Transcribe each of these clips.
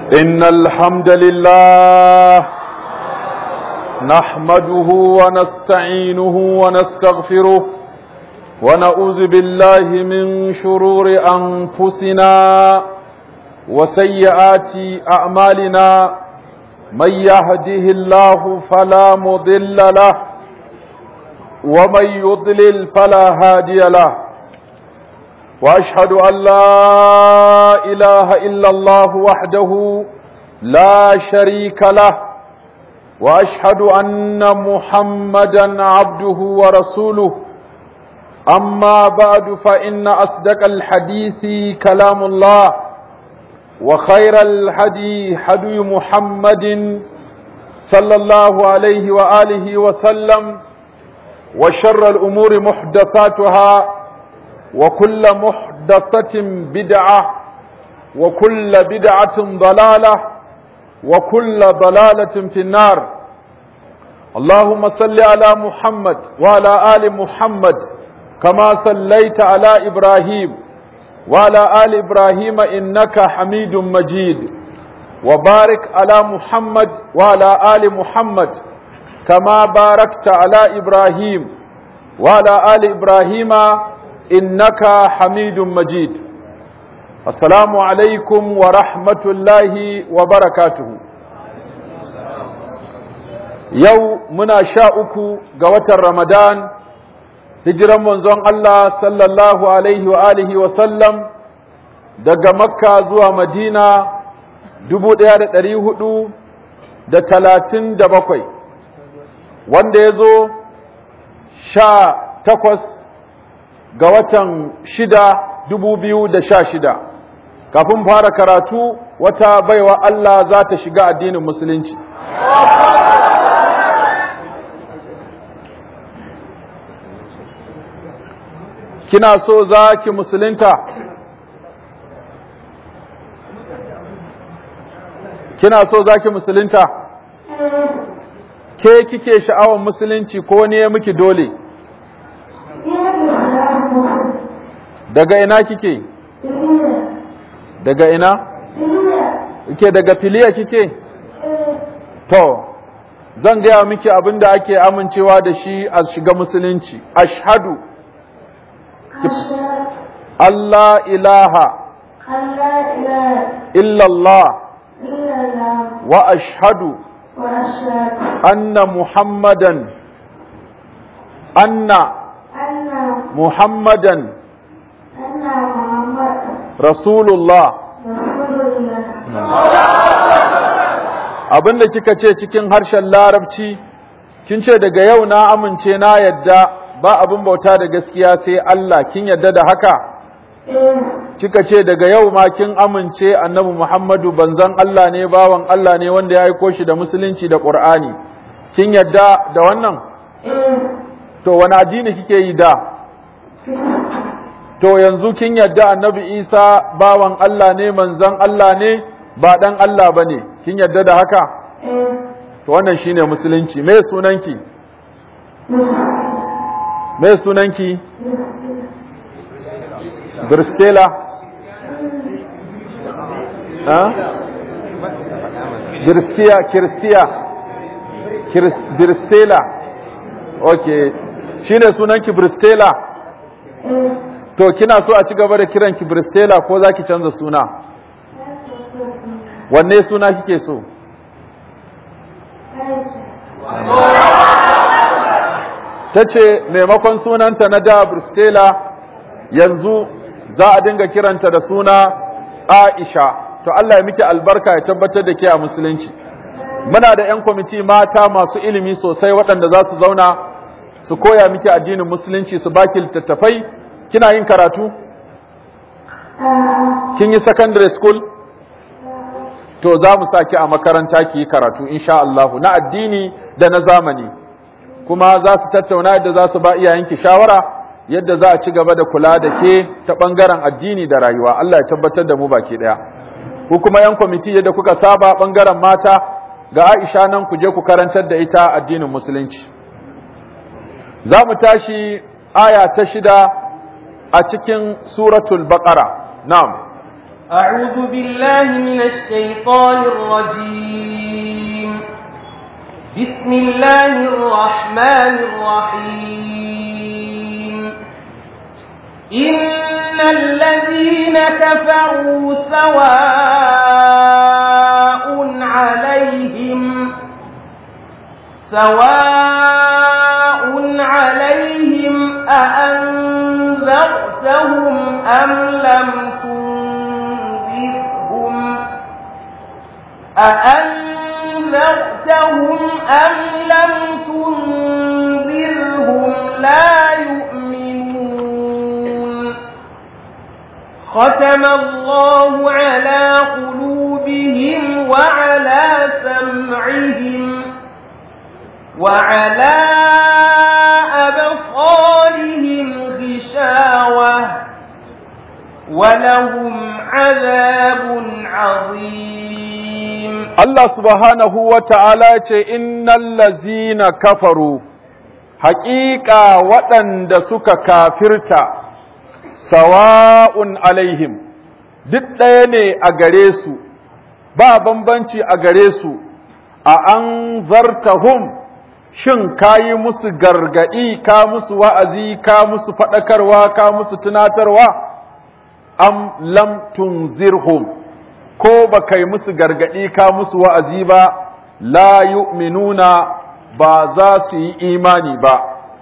إن الحمد لله نحمده ونستعينه ونستغفره ونعوذ بالله من شرور أنفسنا وسيئات أعمالنا من يهده الله فلا مضل له ومن يضلل فلا هادي له واشهد ان لا اله الا الله وحده لا شريك له واشهد ان محمدا عبده ورسوله اما بعد فان اصدق الحديث كلام الله وخير الهدي هدي محمد صلى الله عليه واله وسلم وشر الامور محدثاتها وكل محدثة بدعة وكل بدعة ضلالة وكل ضلالة في النار اللهم صل على محمد وعلى آل محمد كما صليت على إبراهيم وعلى آل إبراهيم إنك حميد مجيد وبارك على محمد وعلى آل محمد كما باركت على إبراهيم وعلى آل إبراهيم إنك حميد مجيد السلام عليكم ورحمة الله وبركاته يو منا شاءكو قوة رمضان هجرا منزون الله صلى الله عليه وآله وسلم daga makka zuwa madina dubu ɗaya da ɗari hudu da talatin da bakwai wanda ya zo sha takwas ga watan shida dubu biyu da sha shida kafin fara karatu wata baiwa Allah za ta shiga addinin musulunci kina so za ki musulunta kina so za ki musulunta ke kike sha'awar musulunci ko ne miki dole daga ina kike daga ina kike daga filiya kike to zan gaya miki abin da ake amincewa da shi a shiga musulunci ashhadu Allah ilaha illallah wa ashhadu anna muhammadan anna محمدا رسول الله abin da kika ce cikin harshen larabci kin ce daga yau na amince na yadda ba abin bauta da gaskiya sai Allah kin yadda da haka kika ce daga yau ma kin amince annabi Muhammadu banzan Allah ne bawan Allah ne wanda ya aiko shi da musulunci da Qur'ani kin yadda da wannan to wani addini kike yi da To yanzu kin yadda annabi Isa bawan Allah ne manzan Allah ne ba ɗan Allah ba ne, kin yadda da haka? To wannan shi ne musulunci, me sunanki? Me sunanki? Birstela? Ha? Birstiya, Kiristiya, Birstela, ok, shi ne sunanki Birstela? To kina so a ci gaba da kiran ki Bristela ko za ki canza suna? Wanne suna kike so? Ta ce maimakon sunanta na da Bristela yanzu za a dinga kiranta da suna Aisha. To Allah ya miki albarka ya tabbatar da ke a musulunci. Muna da 'yan kwamiti mata masu ilimi sosai waɗanda za su zauna su koya miki addinin musulunci su baki littattafai kina yin karatu kin yi secondary school to za mu saki a makaranta ki yi karatu insha Allah na addini da na zamani kuma za su tattauna yadda za su ba iyayenki shawara yadda za a ci gaba da kula da ke ta bangaren addini da rayuwa Allah ya tabbatar da mu baki daya ku kuma yan kwamiti yadda kuka saba bangaren mata ga Aisha nan ku je ku karantar da ita addinin musulunci za mu tashi aya ta shida a cikin suratul baqara na'am أعوذ بالله من الشيطان الرجيم بسم الله الرحمن الرحيم إن الذين كفروا سواء عليهم سواء عليهم أأنذرتهم أم لم تنذرهم أأنذرتهم أم لم تنذرهم لا يؤمنون ختم الله على قلوبهم وعلى سمعهم وعلى أبصارهم غشاوة ولهم عذاب عظيم الله سبحانه وتعالى إن الذين كفروا حقيقة وطن دسك كافرتا سواء عليهم duk ɗaya ne a gare su ba bambanci a gare su a an zartahum shin ka yi musu gargaɗi ka musu wa'azi ka musu faɗakarwa ka musu tunatarwa am lam tunzirhum ko ba kai musu gargaɗi ka musu wa'azi ba la yu'minuna ba za su yi imani ba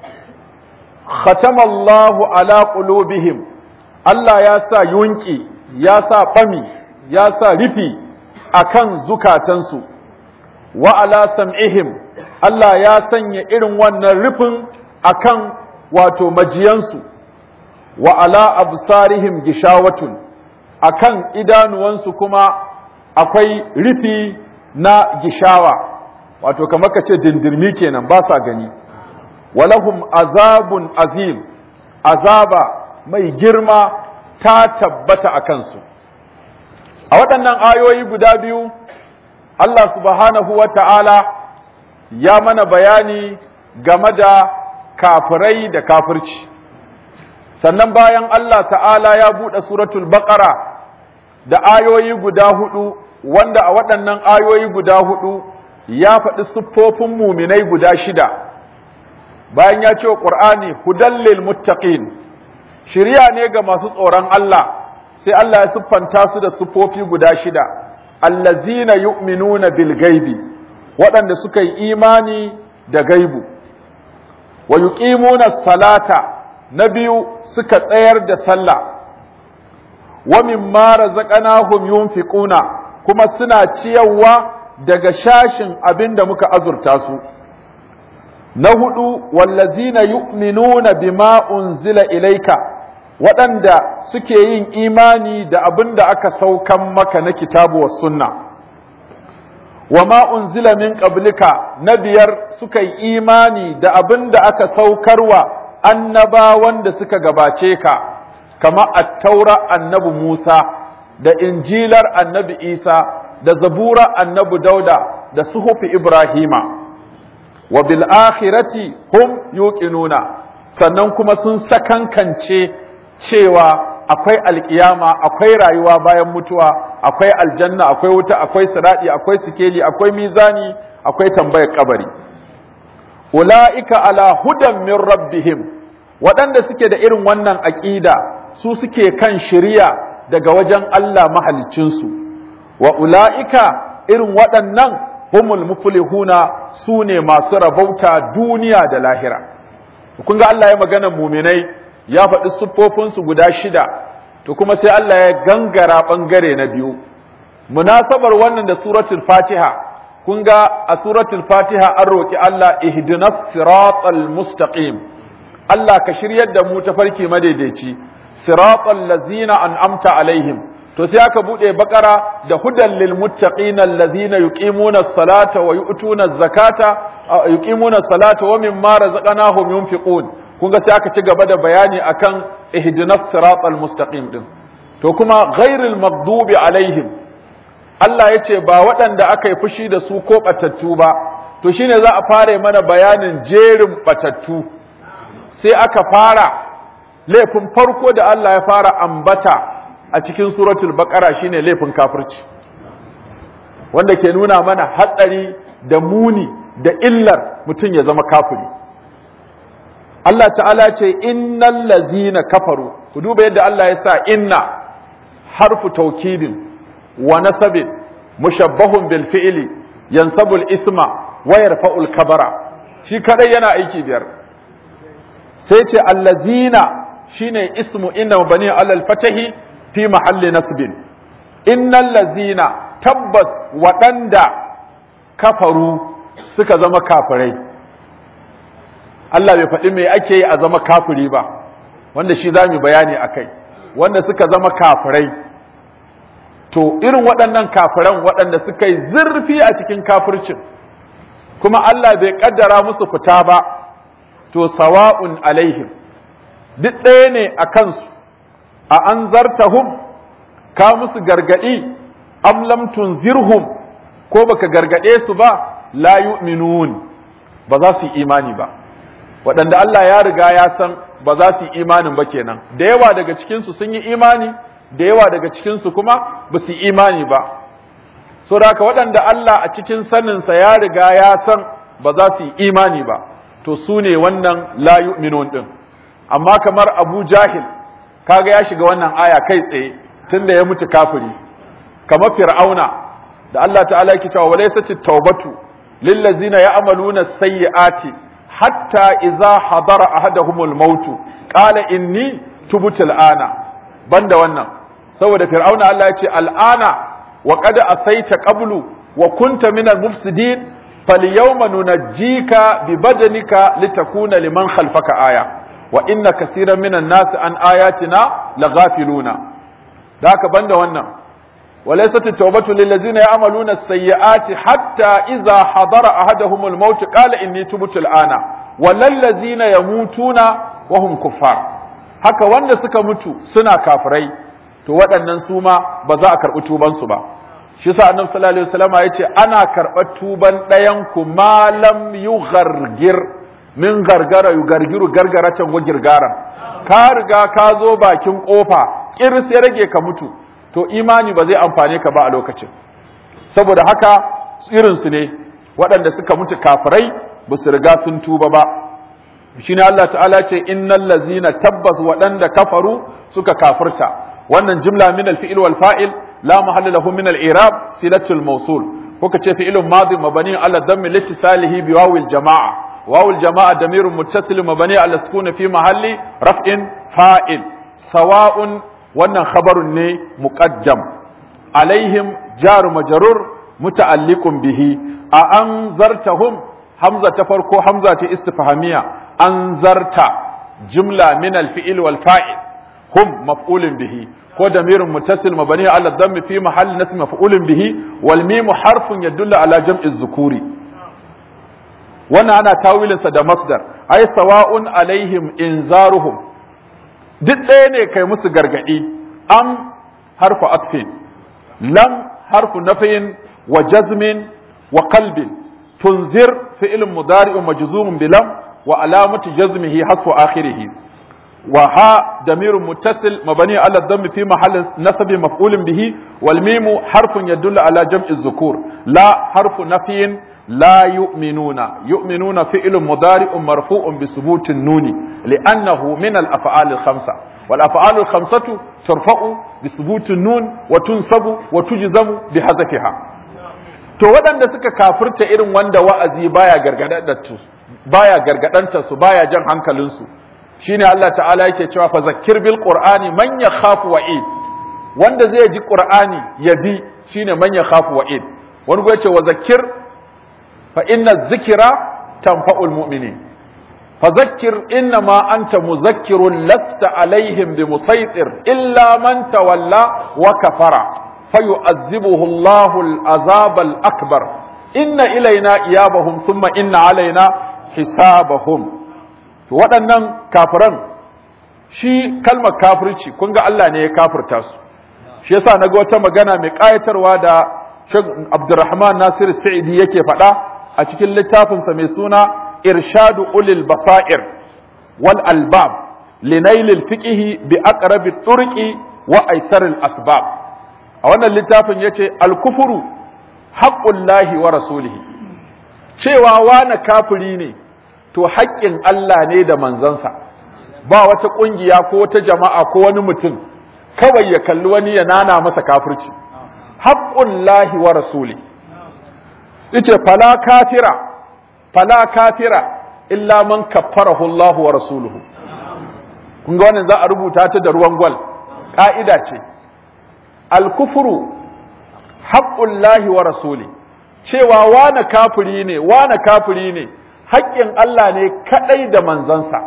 khatamallahu ala qulubihim Allah ya sa yunki ya sa fami ya sa rufi akan zukatansu wa ala sam'ihim Allah ya sanya irin wannan rufin akan wato majiyansu wa ala absarihim gishawatun akan idanuwansu kuma akwai rufi na gishawa wato kamar ka ce dindirmi kenan ba sa gani walahum azabun azim azaba mai girma ta tabbata a kansu a waɗannan ayoyi guda biyu Allah subhanahu wa ta'ala ya mana bayani game da kafirai da kafirci sannan bayan Allah ta'ala ya buɗe suratul baƙara da ayoyi guda hudu wanda a waɗannan ayoyi guda hudu ya faɗi siffofin muminai guda shida bayan ya ce wa ƙur'ani hudallil muttaqin shirya ne ga masu tsoron Allah sai Allah ya siffanta su da siffofi guda shida allazina yu'minuna bil gaibi waɗanda suka yi imani da gaibu wa yuqimuna salata na biyu suka tsayar da sallah wa mimma razaqnahum yunfiquna kuma suna ciyarwa daga shashin abinda muka azurta su na hudu wallazina yu'minuna bima unzila ilaika waɗanda suke yin imani da abin da aka saukan maka na kitabu wa sunna wa ma unzila min qablika na biyar suka yi imani da abin da aka saukarwa annabawan da suka gabace ka kama attaura annabi Musa da injilar annabi Isa da zabura annabi Dauda da suhufi Ibrahima wa bil akhirati hum yuqinuna sannan kuma sun sakankance cewa akwai alkiyama akwai rayuwa bayan mutuwa akwai aljanna akwai wuta akwai siradi akwai sikeli akwai mizani akwai tambayar kabari ula'ika ala hudan min rabbihim waɗanda suke da irin wannan aƙida su suke kan shiriya daga wajen Allah mahalicinsu wa ula'ika irin waɗannan humul muflihuna su ne masu rabauta duniya da lahira kun ga Allah ya magana muminai ya faɗi siffofinsu guda shida to kuma sai Allah ya gangara ɓangare na biyu munasabar wannan da suratul fatiha kun ga a suratul fatiha an roƙi Allah ihdinas siratal mustaqim Allah ka shiryar da mu ta farki madaidaici siratal lazina an'amta alaihim to sai aka bude bakara da hudan lil muttaqina allazina yuqimuna as-salata wa yu'tuna az-zakata yuqimuna as-salata wa mimma razaqnahum yunfiqun kun ga sai aka ci gaba da bayani akan ihdinas siratal mustaqim din to kuma ghairil maghdubi alaihim Allah ya ce ba waɗanda aka yi fushi da su ko batattu ba to shine za a fara mana bayanin jerin batattu sai aka fara laifin farko da Allah ya fara ambata a cikin suratul baqara shine laifin kafirci wanda ke nuna mana hatsari da muni da illar mutum ya zama kafiri Allah ta'ala ce innal lazina kafaru ku duba yadda Allah ya sa inna harfu taukidin wa nasabin mushabbahun bil fi'li yansabul isma wa yarfa'ul kabara shi kadai yana aiki biyar sai ce allazina shine ismu inna bani alal fatahi fi mahalli nasbin innal lazina tabbas waɗanda kafaru suka zama kafirai Allah bai faɗi me ake yi a zama kafiri ba wanda shi za mu bayani a kai wanda suka zama kafirai to irin waɗannan kafiran waɗanda suka yi zurfi a cikin kafircin kuma Allah bai ƙaddara musu fita ba to sawa'un alaihim duk ɗaya ne a kansu a an zartahum ka musu gargaɗi am lam tunzirhum ko baka gargaɗe su ba la yu'minun ba za su yi imani ba waɗanda Allah ya riga ya san ba za su yi imanin ba kenan da yawa daga cikinsu sun yi imani da yawa daga cikinsu kuma ba su yi imani ba so da haka waɗanda Allah a cikin saninsa ya riga ya san ba za su yi imani ba to su ne wannan la yu'minun din amma kamar Abu Jahil kaga ya shiga wannan aya kai tsaye tunda ya mutu kafiri kamar Fir'auna da Allah ta'ala yake cewa walaysat at-taubatu lil ladzina ya'maluna sayyi'ati hatta idza hadara ahaduhumul maut qala inni tubtu al'ana banda wannan saboda fir'auna Allah ya ce al'ana wa qad asaita qablu wa kunta minal mufsidin falyawma nunajjika bi badanika litakuna liman khalfaka aya wa inna kaseeran minan nas an ayatina laghafiluna da haka banda wannan وليست التوبة للذين يعملون السيئات حتى إذا حضر أحدهم الموت قال إني تبت الآن وللذين يموتون وهم كفار haka wanda suka mutu suna kafirai to waɗannan su ma ba za a karɓi tubansu ba shi sa annabi sallallahu alaihi wasallam ya ce ana karɓar tuban ɗayan ku malam yughargir min gargara yugargiru gargaratan wa girgaran ka riga ka zo bakin kofa kiris ya rage ka mutu to imani ba zai amfane ka ba a lokacin saboda haka irinsu ne waɗanda suka mutu kafirai ba su riga sun tuba ba shine Allah ta'ala ce innal lazina tabbas waɗanda kafaru suka kafirta wannan jumla min al-fi'l wal fa'il la mahalla lahu min al-i'rab silatul mawsul kuka ce fi'lun madi mabani ala dhammi litisalihi bi wawil jama'a wawil jama'a damirun muttasil mabani ala sukun fi mahalli raf'in fa'il sawa'un wannan khabarun ne muqaddam alaihim jaru majrur muta'alliqun bihi a anzartahum hamza ta farko hamza ta istifhamiya anzarta jumla min al-fi'l wal fa'il hum maf'ulun bihi ko damirun muttasil mabni ala dhammi fi mahalli nasb maf'ulun bihi wal mim harfun yadullu ala jam'i zukuri wannan ana tawilinsa da masdar ay sawa'un alaihim inzaruhum duk ɗaya ne kai musu gargaɗi am harfu atfin lam harfu nafiyin wa jazmin wa qalbin tunzir fi'lun mudari'un majzumun bilam wa alamatu jazmihi hasfu akhirih wa ha damirun muttasil mabani ala dhammi fi mahall nasbi maf'ulun bihi wal mimu harfun yadullu ala jam'i dhukur la harfu nafiyin لا يؤمنون يؤمنون فعل مضارع مرفوع بثبوت النون لأنه من الأفعال الخمسة والأفعال الخمسة ترفع بثبوت النون وتنصب وتجزم بحذفها to waɗanda suka kafirta irin wanda wa'azi baya gargadantar baya gargadanta su baya jan hankalinsu shine Allah ta'ala yake cewa fa zakkir bil qur'ani man yakhafu wa'id wanda zai ji qur'ani ya bi shine man yakhafu wa'id wani ya ce wa zakkir فإن الذكرى تنفع المؤمنين فذكر إنما أنت مذكر لست عليهم بمسيطر إلا من تولى وكفر فيؤذبه الله العذاب الأكبر إن إلينا إيابهم ثم إن علينا حسابهم waɗannan kafiran shi kalmar kafirci kun ga Allah ne ya kafirta su shi yasa naga wata magana mai ƙayatarwa da Sheikh Abdulrahman Nasir Sa'idi yake faɗa a cikin littafinsa mai suna irshadu ulil basair wal albab linailil fiqhi bi aqrabi turqi wa aisaril asbab a wannan littafin yace al-kufru haqqullahi wa rasulihi cewa wani kafiri ne to haƙƙin Allah ne da manzansa ba wata ƙungiya ko wata jama'a ko wani mutum kawai ya kalli wani ya nana masa kafirci haqqullahi wa rasuli yace fala kafira fala kafira illa man kaffarahu Allah wa rasuluhu kun ga wannan za a rubuta ta da ruwan gwal ka'ida ce al-kufru haqqullahi wa rasuli cewa wane kafiri ne wane kafiri ne haƙƙin Allah ne kadai da manzansa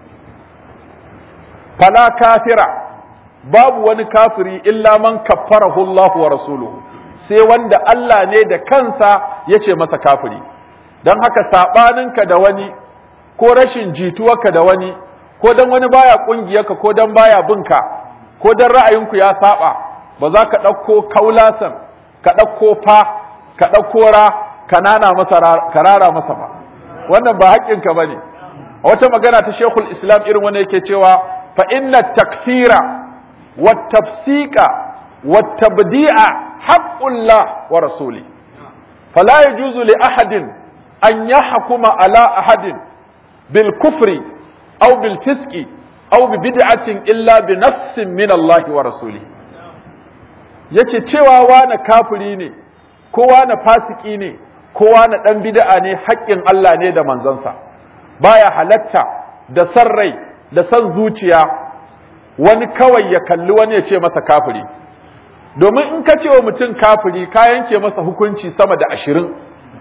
fala kafira babu wani kafiri illa man kaffarahu Allah wa rasuluhu sai wanda Allah ne da kansa yace masa kafiri don haka saɓaninka da wani ko rashin jituwarka da wani ko don wani baya ƙungiyarka ko don baya binka ko don ra'ayinku ya saba ba za ka ɗauko kaulasan ka ɗauko fa ka ɗauko ra ka nana masa ka rara masa ba wannan ba haƙƙinka ba ne a wata magana ta shekul islam irin wani yake cewa fa inna takfira wa tafsika wa tabdi'a haqqullah wa rasuli fala yajuzu li ahadin أن يحكم على أحد بالكفر أو بالفسق أو ببدعة إلا بنفس من الله ورسوله yace cewa wani kafiri ne ko wani fasiki ne ko wani ɗan bid'a ne haƙƙin Allah ne da manzansa baya halatta da san rai da san zuciya wani kawai ya kalli wani ya ce masa kafiri domin in ka ce wa mutum kafiri ka yanke masa hukunci sama da ashirin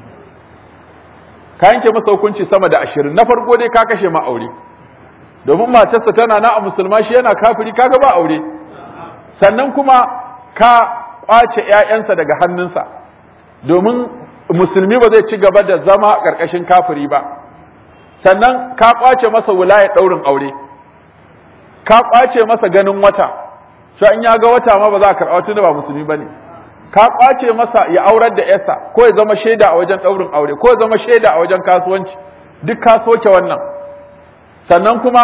ka yanke masa hukunci sama da ashirin na farko dai ka kashe ma aure domin matarsa tana na a musulma shi yana kafiri kaga ba aure sannan kuma ka kwace ƴaƴansa daga hannunsa domin musulmi ba zai ci gaba da zama ƙarƙashin kafiri ba sannan ka kwace masa wilayar ɗaurin aure ka kwace masa ganin wata shi in ya ga wata ma ba za a karɓa tunda ba musulmi ba ne ka kwace masa ya aurar da yarsa ko ya zama shaida a wajen ɗaurin aure ko ya zama shaida a wajen kasuwanci duk ka soke wannan sannan kuma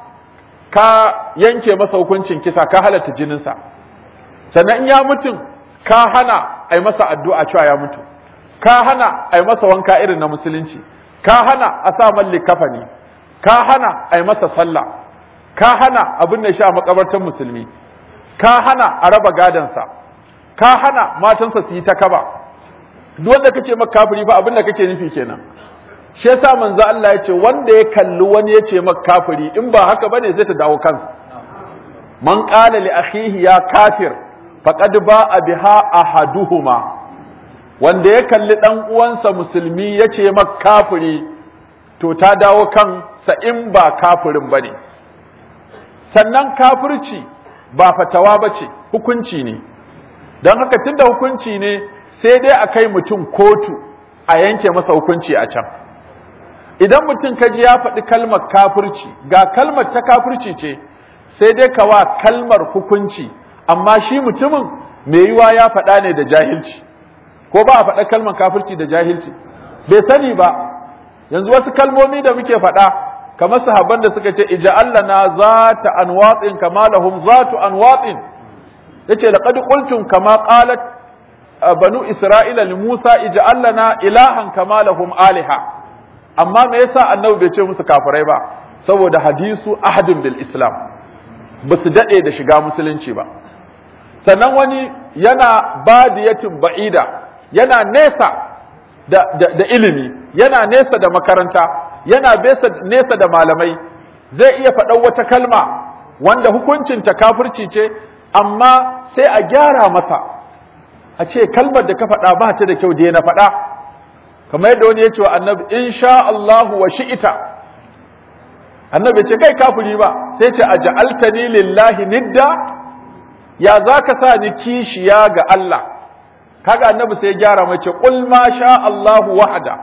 ka yanke masa hukuncin kisa ka halatta jininsa sannan in ya mutum ka hana a yi masa addu'a cewa ya mutu ka hana a yi masa wanka irin na musulunci ka hana a sa malli kafani ka hana a yi masa sallah ka hana abin da sha makabartan musulmi ka hana a raba gadansa ka hana matansa su yi ta kaba duk wanda kace maka kafiri fa abin da kake nufi kenan shi yasa manzo Allah ya ce wanda ya kalli wani ya ce maka kafiri in ba haka bane zai ta dawo kansa man qala li akhihi ya kafir faqad ba'a biha ahaduhuma wanda ya kalli dan uwansa musulmi ya ce maka kafiri to ta dawo kan sa in ba kafirin bane sannan kafirci ba fatawa bace hukunci ne don haka tunda hukunci ne sai dai a kai mutum kotu a yanke masa hukunci a can idan mutum kaji ya faɗi kalmar kafirci ga kalmar ta kafirci ce sai dai ka wa kalmar hukunci amma shi mutumin mai yiwa ya faɗa ne da jahilci ko ba a faɗa kalmar kafirci da jahilci bai sani ba yanzu wasu kalmomi da muke faɗa kamar sahabban da suka ce ija'allana zata anwatin kama lahum zatu anwatin yace laqad qultum kama qalat banu isra'ila li musa ij'al lana ilahan kama lahum aliha amma me yasa annabi bai ce musu kafirai ba saboda hadisu ahadin bil islam ba su dade da shiga musulunci ba sannan wani yana badiyatin ba'ida yana nesa da, da, da ilimi yana nesa da makaranta yana nesa da malamai zai iya faɗan wata kalma wanda hukuncinta kafirci ce amma sai a gyara masa a ce kalmar da ka faɗa ba ta da kyau da na faɗa kamar yadda wani ya ce wa annabi in sha Allahu wa shi'ita annabi ce kai kafiri ba sai ce a ja'altani lillahi nidda ya za ka sa ni kishiya ga Allah kaga annabi sai ya gyara mai ce qul ma sha Allahu wahda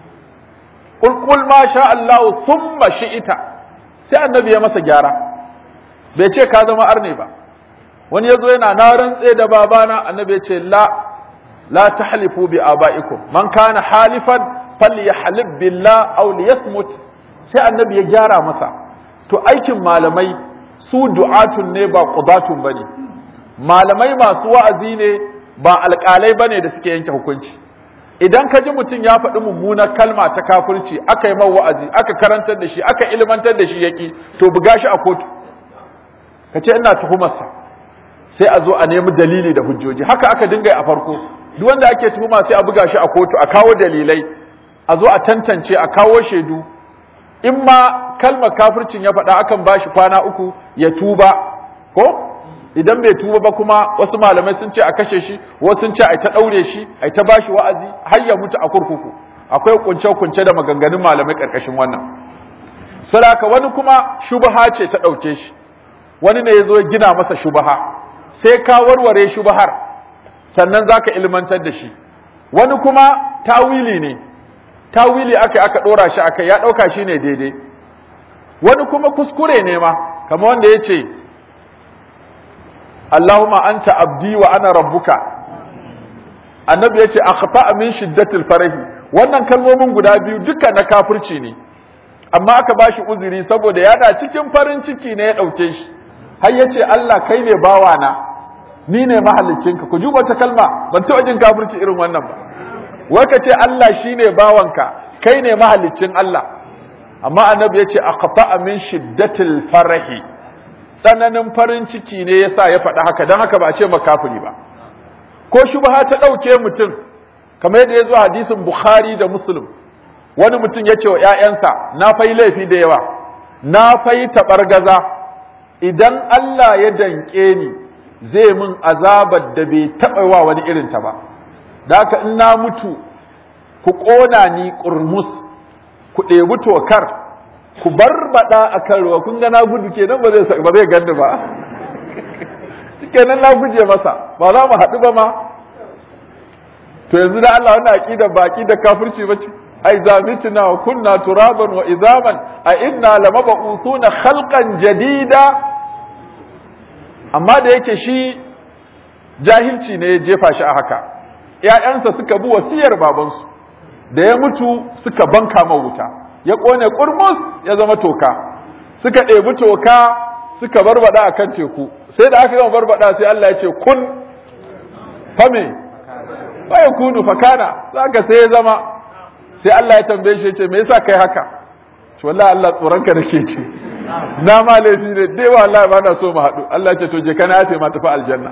qul qul ma sha Allahu thumma shi'ita sai annabi ya masa gyara bai ce ka zama arne ba wani ya zo yana na rantse da babana annabi ya ce la la tahlifu bi abaikum man kana halifan falyahlib billah aw liyasmut sai annabi ya gyara masa to aikin malamai su du'atun ne ba qudatun bane malamai masu wa'azi ne ba alƙalai bane da suke yanke hukunci idan ka ji mutum ya faɗi mummunar kalma ta kafirci aka yi wa'azi aka karantar da shi aka ilmantar da shi yaƙi to buga shi a kotu ka ce ina tuhumarsa sai a zo a nemi dalili da hujjoji haka aka dinga a farko duk wanda ake tuhuma sai a buga shi a kotu a kawo dalilai a zo a tantance a kawo shaidu in ma kalmar kafircin ya faɗa akan ba shi kwana uku ya tuba ko idan bai tuba ba kuma wasu malamai sun ce a kashe shi wasu sun ce a ta ɗaure shi a ta ba shi wa'azi har ya mutu a kurkuku akwai kunce-kunce da maganganun malamai ƙarƙashin wannan saraka wani kuma shubaha ce ta ɗauke shi wani ne ya zo gina masa shubaha sai ka warware shubahar sannan za ka ilmantar da shi wani kuma tawili ne tawili aka aka ɗora shi aka ya ɗauka shi ne daidai wani kuma kuskure ne ma kamar wanda ya ce Allahumma anta abdi wa ana rabbuka annabi ya ce akhfa min shiddatil farahi wannan kalmomin guda biyu duka na kafirci ne amma aka bashi uzuri saboda yana cikin farin ciki ne ya ɗauke shi har ya ce Allah kai ne bawana ni ne mahallicinka ku ji wata kalma ban taɓa jin kafirci irin wannan ba wai ka ce Allah shine bawanka kai ne mahallicin Allah amma annabi ya ce aqta min shiddatil farahi tsananin farin ciki ne yasa ya faɗi haka dan haka ba a ce makafiri ba ko shubha ta ɗauke mutum kamar yadda ya zo hadisin Bukhari da Muslim wani mutum ya ce wa ‘ya'yansa na fai laifi da yawa na fai taɓargaza idan Allah ya danƙe ni zai min azabar da bai taɓa wa wani irinta ba da haka in na mutu ku ƙona ni ƙurmus ku ɗebi tokar ku barbaɗa a kan ruwa kun ga na gudu kenan ba zai ba zai ganni ba kenan na guje masa ba za mu haɗu ba ma to yanzu da Allah wannan aqida ba aqida kafirci bace ai zamitna wa kunna turaban wa izaman a inna lamab'uthuna khalqan jadida amma da yake shi jahilci ne ya jefa shi a haka ‘ya'yansa suka bi wasiyar babansu da ya mutu suka banka ma wuta ya ƙone ƙurmus ya zama toka suka ɗebi toka suka barbada a kan teku sai da aka gama barbada sai Allah ya ce kun fame ya kunu fakana za ka sai ya zama sai Allah ya tambaye shi ya ce me yasa kai haka to wallahi Allah tsoronka nake ce na ma laifi ne dai wallahi ba na so mu haɗu Allah ce to je kana ya ma tafi aljanna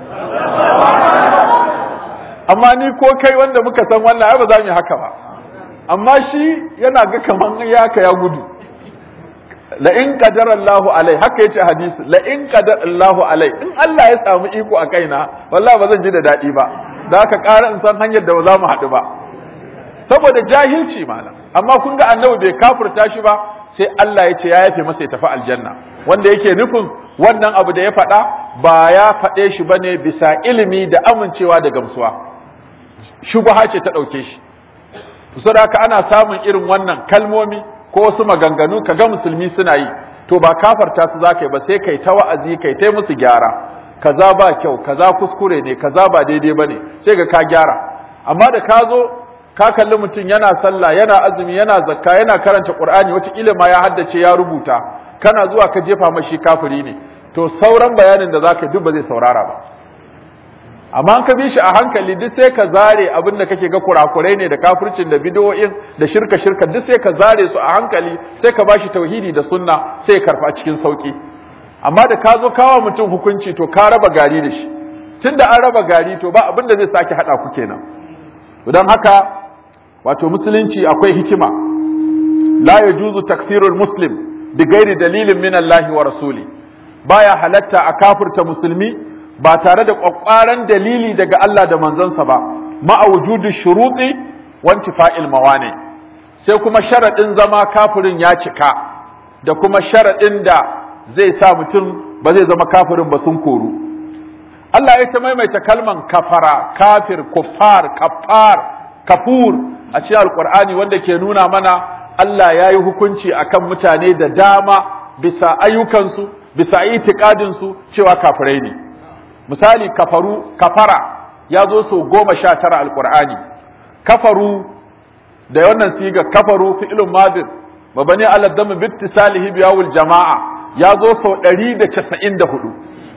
amma ni ko kai wanda muka san wannan ai ba za mu yi haka ba amma shi yana ga kaman ya ka ya gudu la in qadara Allahu alai haka yace hadisi la in qadara Allahu alai in Allah ya samu iko a kaina wallahi ba zan ji da dadi ba da haka ƙara in san hanyar da ba za mu haɗu ba saboda jahilci malam amma kun ga annabi bai kafirta shi ba sai Allah ya ce ya yafe masa ya tafi aljanna wanda yake nufin wannan abu da ya faɗa ba ya faɗe shi bane bisa ilimi da amincewa da gamsuwa shubha ce ta ɗauke shi saboda haka ana samun irin wannan kalmomi ko wasu maganganu kaga musulmi suna yi to ba kafarta su zaka yi ba sai kai ta wa'azi kai ta musu gyara kaza ba kyau kaza kuskure ne kaza ba daidai bane sai ga ka gyara amma da ka zo ka kalli mutum yana sallah yana azumi yana zakka yana karanta qur'ani wata ma ya haddace ya rubuta kana zuwa ka jefa mashi kafiri ne to sauran bayanin da zaka duk ba zai saurara ba amma an ka bi shi a hankali duk sai ka zare abin da kake ga kurakurai ne da kafircin da bid'o'in da shirka shirka duk sai ka zare su a hankali sai ka bashi tauhidi da sunna sai ya karfa cikin sauki amma da ka zo kawo mutum hukunci to ka raba gari da shi tunda an raba gari to ba abin da zai sake hada ku kenan don haka wato musulunci akwai hikima la yajuzu takfirul muslim bi ghairi dalilin min Allah wa rasuli baya halatta a kafirta musulmi ba tare da kwakwaran dalili daga Allah da manzonsa ba ma'a wujudi shuruti wa intifa'il mawani sai kuma sharadin zama kafirin ya cika da kuma sharadin da zai sa mutum ba zai zama kafirin ba sun koru Allah ya ta maimaita kalman kafara kafir kuffar kafar kafur a cikin alkur'ani wanda ke nuna mana Allah ya yi hukunci akan mutane da dama bisa ayyukansu bisa itikadinsu cewa kafirai ne misali kafaru kafara ya zo sau goma sha tara alkur'ani kafaru da wannan siga kafaru fi'ilun madin mabani ala damin bittisalihi biyawul jama'a ya zo sau ɗari da casa'in da hudu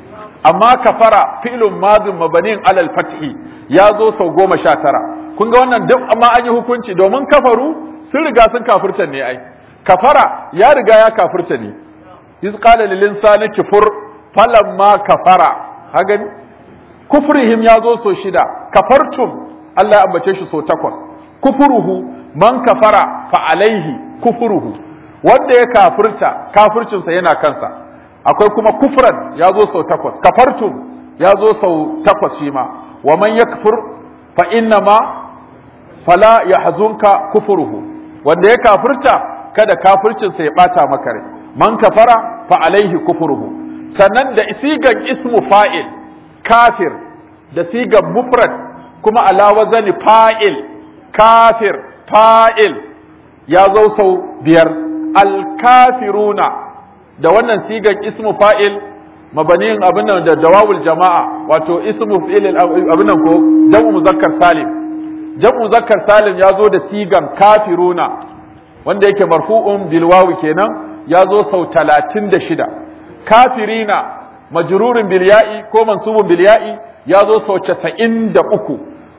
amma kafara fi'lun madin mabanin alal fathi ya zo sau goma sha tara kun ga wannan duk amma an yi hukunci domin kafaru sun riga sun kafirta ne ai kafara ya riga ya kafirta ne iz qala lil insani kufur falamma kafara hagan kufrihim ya zo so shida kafartum Allah ya ambace shi so takwas kufuruhu man kafara fa alaihi kufuruhu wanda ya kafirta kafircinsa yana kansa akwai kuma kufran ya zo sau takwas kafartum ya zo sau takwas shi ma wa man yakfur fa inna ma fala yahzunka kufruhu wanda ya kafirta kada kafircinsa ya bata maka rai man kafara fa alaihi kufruhu sannan da sigan ismu fa'il kafir da sigan mufrad kuma ala wazani fa'il kafir fa'il ya zo sau biyar alkafiruna da wannan sigan ismu fa'il mabaniyin abin nan da dawawul jama'a wato ismu fi'il abin nan ko jam'u muzakkar salim jam'u muzakkar salim ya zo da sigan kafiruna wanda yake marfu'un bil wawi kenan ya zo sau talatin da shida kafirina majrurin bil ya'i ko mansubun bil ya'i ya zo sau casa'in da uku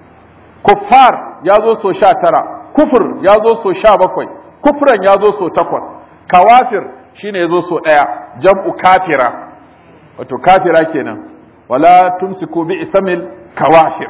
kuffar ya zo sau sha tara kufur ya zo sau sha bakwai kufran ya zo sau takwas kawafir shine ya zo sau ɗaya jam'u kafira wato kafira kenan wala tumsiku bi isamil kawafir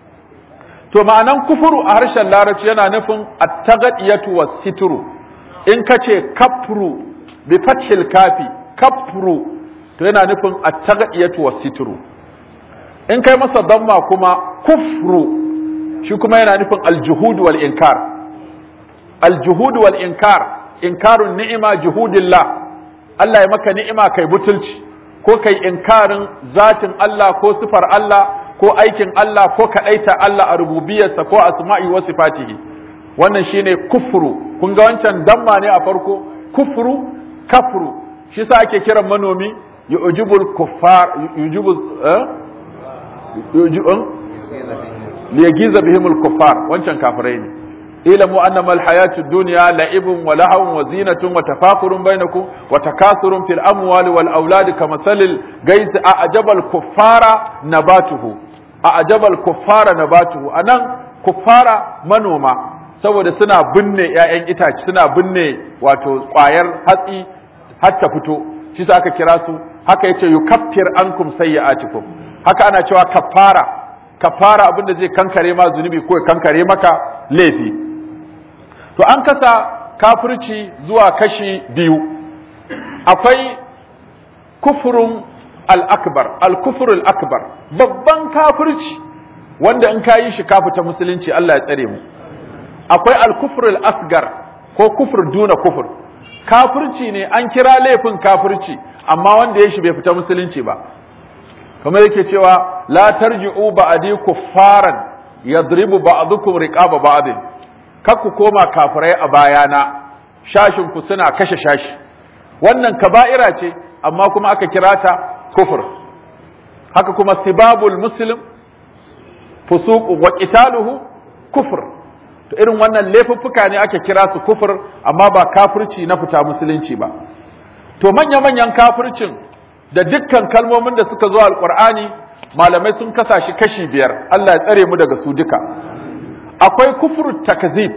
to ma'anan kufuru a harshen larabci yana nufin at-taghdiyatu was-sitru in kace kafru bi fathil kafi kafru to yana nufin at-taghdiyatu was-sitru in kai masa damma kuma kufru shi kuma yana nufin al-juhud wal-inkar al-juhud wal-inkar inkarun ni'ima juhudillah Allah ya maka ni'ima kai butulci ko kai inkarin zatin Allah ko sifar Allah ko aikin Allah ko kadaita Allah a rububiyarsa ko asma'i wa sifatihi wannan shine kufru kun ga wancan damma ne a farko kufru kafru shi sa ake kiran manomi yujibul kuffar yujibul eh yujibun liyagiza bihimul kuffar wancan kafirai ne ilamu annama alhayatu dunya la'ibun wa lahawun wa zinatun wa tafakurun bainakum wa takathurun fil amwali wal auladi kamasalil gais a'jabal kuffara nabatuhu a'jabal kuffara nabatuhu anan kuffara manoma saboda suna binne ƴaƴan itace suna binne wato ƙwayar hatsi har ta fito shi sa aka kira su haka yace yukaffir ankum sayyi'atikum haka ana cewa kaffara kaffara abinda zai kankare ma zunubi ko ya kankare maka laifi to an kasa kafirci zuwa kashi biyu akwai kufurun al-akbar al-kufur al-akbar babban kafirci wanda in kayi shi ka fita musulunci Allah ya tsare mu akwai al-kufr al-asgar ko kufur duna kufur kafirci ne an kira laifin kafirci amma wanda ya shi bai fita musulunci ba kamar yake cewa la tarji'u ba'di kuffaran yadribu ba'dukum riqaba ba'd kar ku koma kafirai a bayana shashin ku suna kashe shashi wannan kaba'ira ce amma kuma aka kira ta kufur haka kuma sibabul muslim fusuq wa qitaluhu kufur to irin wannan laifuffuka ne ake kira su kufur amma ba kafirci na fita musulunci ba to manya manyan kafircin da dukkan kalmomin da suka zo alqur'ani malamai sun kasa shi kashi biyar Allah ya tsare mu daga su duka akwai kufur takzib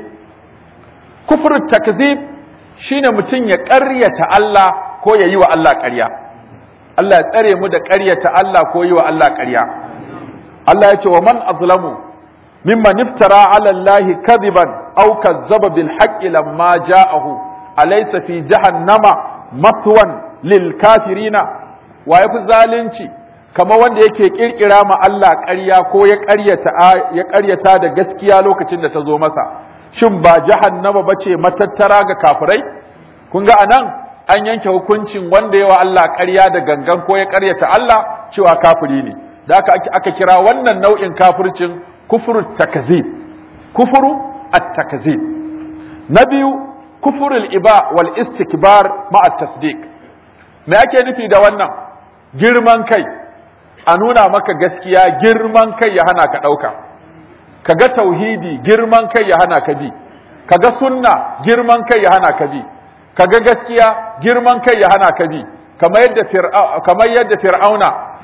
kufur takzib shine mutum ya ƙaryata Allah ko ya yi wa Allah ƙarya Allah ya tsare mu da ƙaryata Allah ko yi wa Allah ƙarya Allah ya ce wa man azlamu mimman iftara ala Allah kadiban aw kazzaba bil haqqi lamma ja'ahu alaysa fi jahannama maswan lil kafirina wa yafi zalunci kamar wanda yake kirkira ma Allah ƙarya ko ya ƙaryata ya ƙaryata da gaskiya lokacin da ta zo masa shin ba jahannama bace matattara ga kafirai kun ga anan an yanke hukuncin wanda yawa Allah ƙarya da gangan ko ya ƙaryata Allah cewa kafiri ne da aka aka kira wannan nau'in kafircin kufru takzib kufru at-takzib na biyu kufrul iba wal istikbar ma at-tasdiq me ake nufi da wannan girman kai a nuna maka gaskiya girman kai ya hana ka ɗauka kaga tauhidi girman kai ya hana ka bi kaga sunna girman kai ya hana ka bi kaga gaskiya girman kai ya hana ka bi kamar yadda kamar yadda fir'auna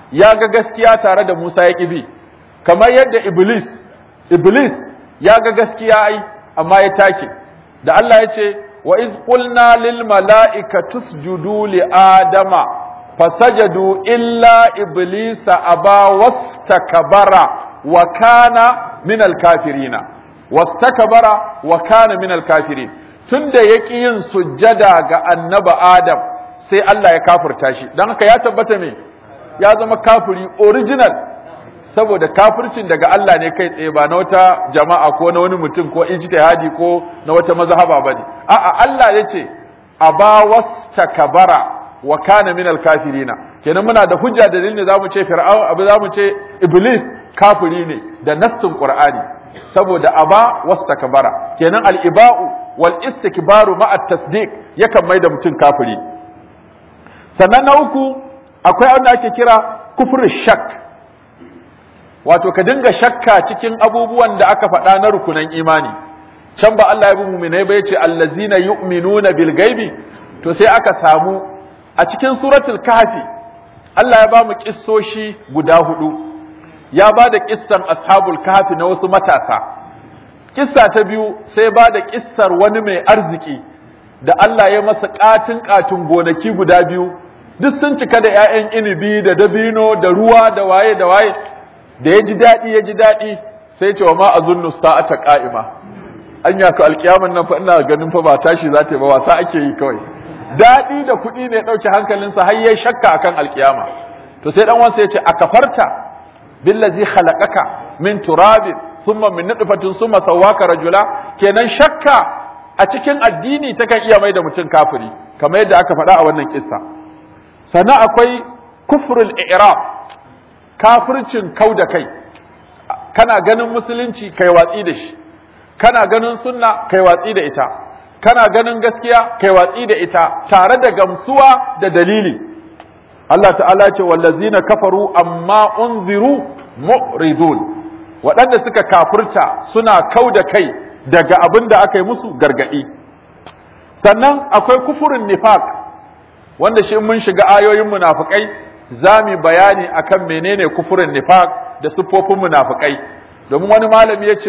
ya ga gaskiya tare da Musa ya ƙibi kamar yadda Iblis Iblis ya ga gaskiya ai amma ya take da Allah ya ce wa iz qulna lil mala'ikati isjudu li adama fasajadu illa iblisa aba wastakbara wa kana min al kafirina wastakbara wa kana min al kafirin tunda yaki yin sujjada ga annaba adam sai Allah ya kafirta shi dan haka ya tabbata me ya zama kafiri original saboda kafircin daga Allah ne kai tsaye ba na wata jama'a ko na wani mutum ko ijtihadi ko na wata mazhaba bane a'a Allah yace aba wastakbara wa kana min al-kafirina kenan muna da hujja da dalilin zamu ce fir'aun abu zamu ce iblis kafiri ne da nassin qur'ani saboda aba wastakbara kenan al-iba'u wal istikbaru ma'a tasdiq yakan mai da mutum kafiri sannan na uku akwai wanda ake kira kufur shak wato ka dinga shakka cikin abubuwan da aka faɗa na rukunan imani can ba Allah ya bi mu'minai ba yace allazina yu'minuna bil gaibi to sai aka samu a cikin suratul kahfi Allah ya ba mu kissoshi guda hudu ya ba da kissan ashabul kahfi na wasu matasa kissa ta biyu sai ba da kissar wani mai arziki da Allah ya masa katin katin gonaki guda biyu duk sun cika da ƴaƴan inibi da dabino da ruwa da waye da waye da ya ji daɗi ya ji daɗi sai ce wa ma azunnu sa'ata qa'ima anya ka alkiyaman nan fa ina ganin fa ba tashi za ta yi ba wasa ake yi kawai daɗi da kuɗi ne ɗauke hankalinsa har yayi shakka akan alkiyama to sai dan wansa ya ce akafarta billazi khalaqaka min turabin thumma min nutfatin thumma sawwaka rajula kenan shakka a cikin addini takan iya mai da mutum kafiri kamar yadda aka faɗa a wannan kissa sannan akwai kufrul i'rab kafircin kau da kai kana ganin musulunci kai watsi da shi kana ganin sunna kai watsi da ita kana ganin gaskiya kai watsi da ita tare da gamsuwa da dalili Allah ta'ala ce wallazina kafaru amma unziru mu'ridun waɗanda suka kafirta suna kau da kai daga abin da aka yi musu gargaɗi sannan akwai kufurin nifaq wanda shi mun shiga ayoyin munafikai za mu bayani akan menene kufurin nifaq da siffofin munafikai domin wani malami ya ce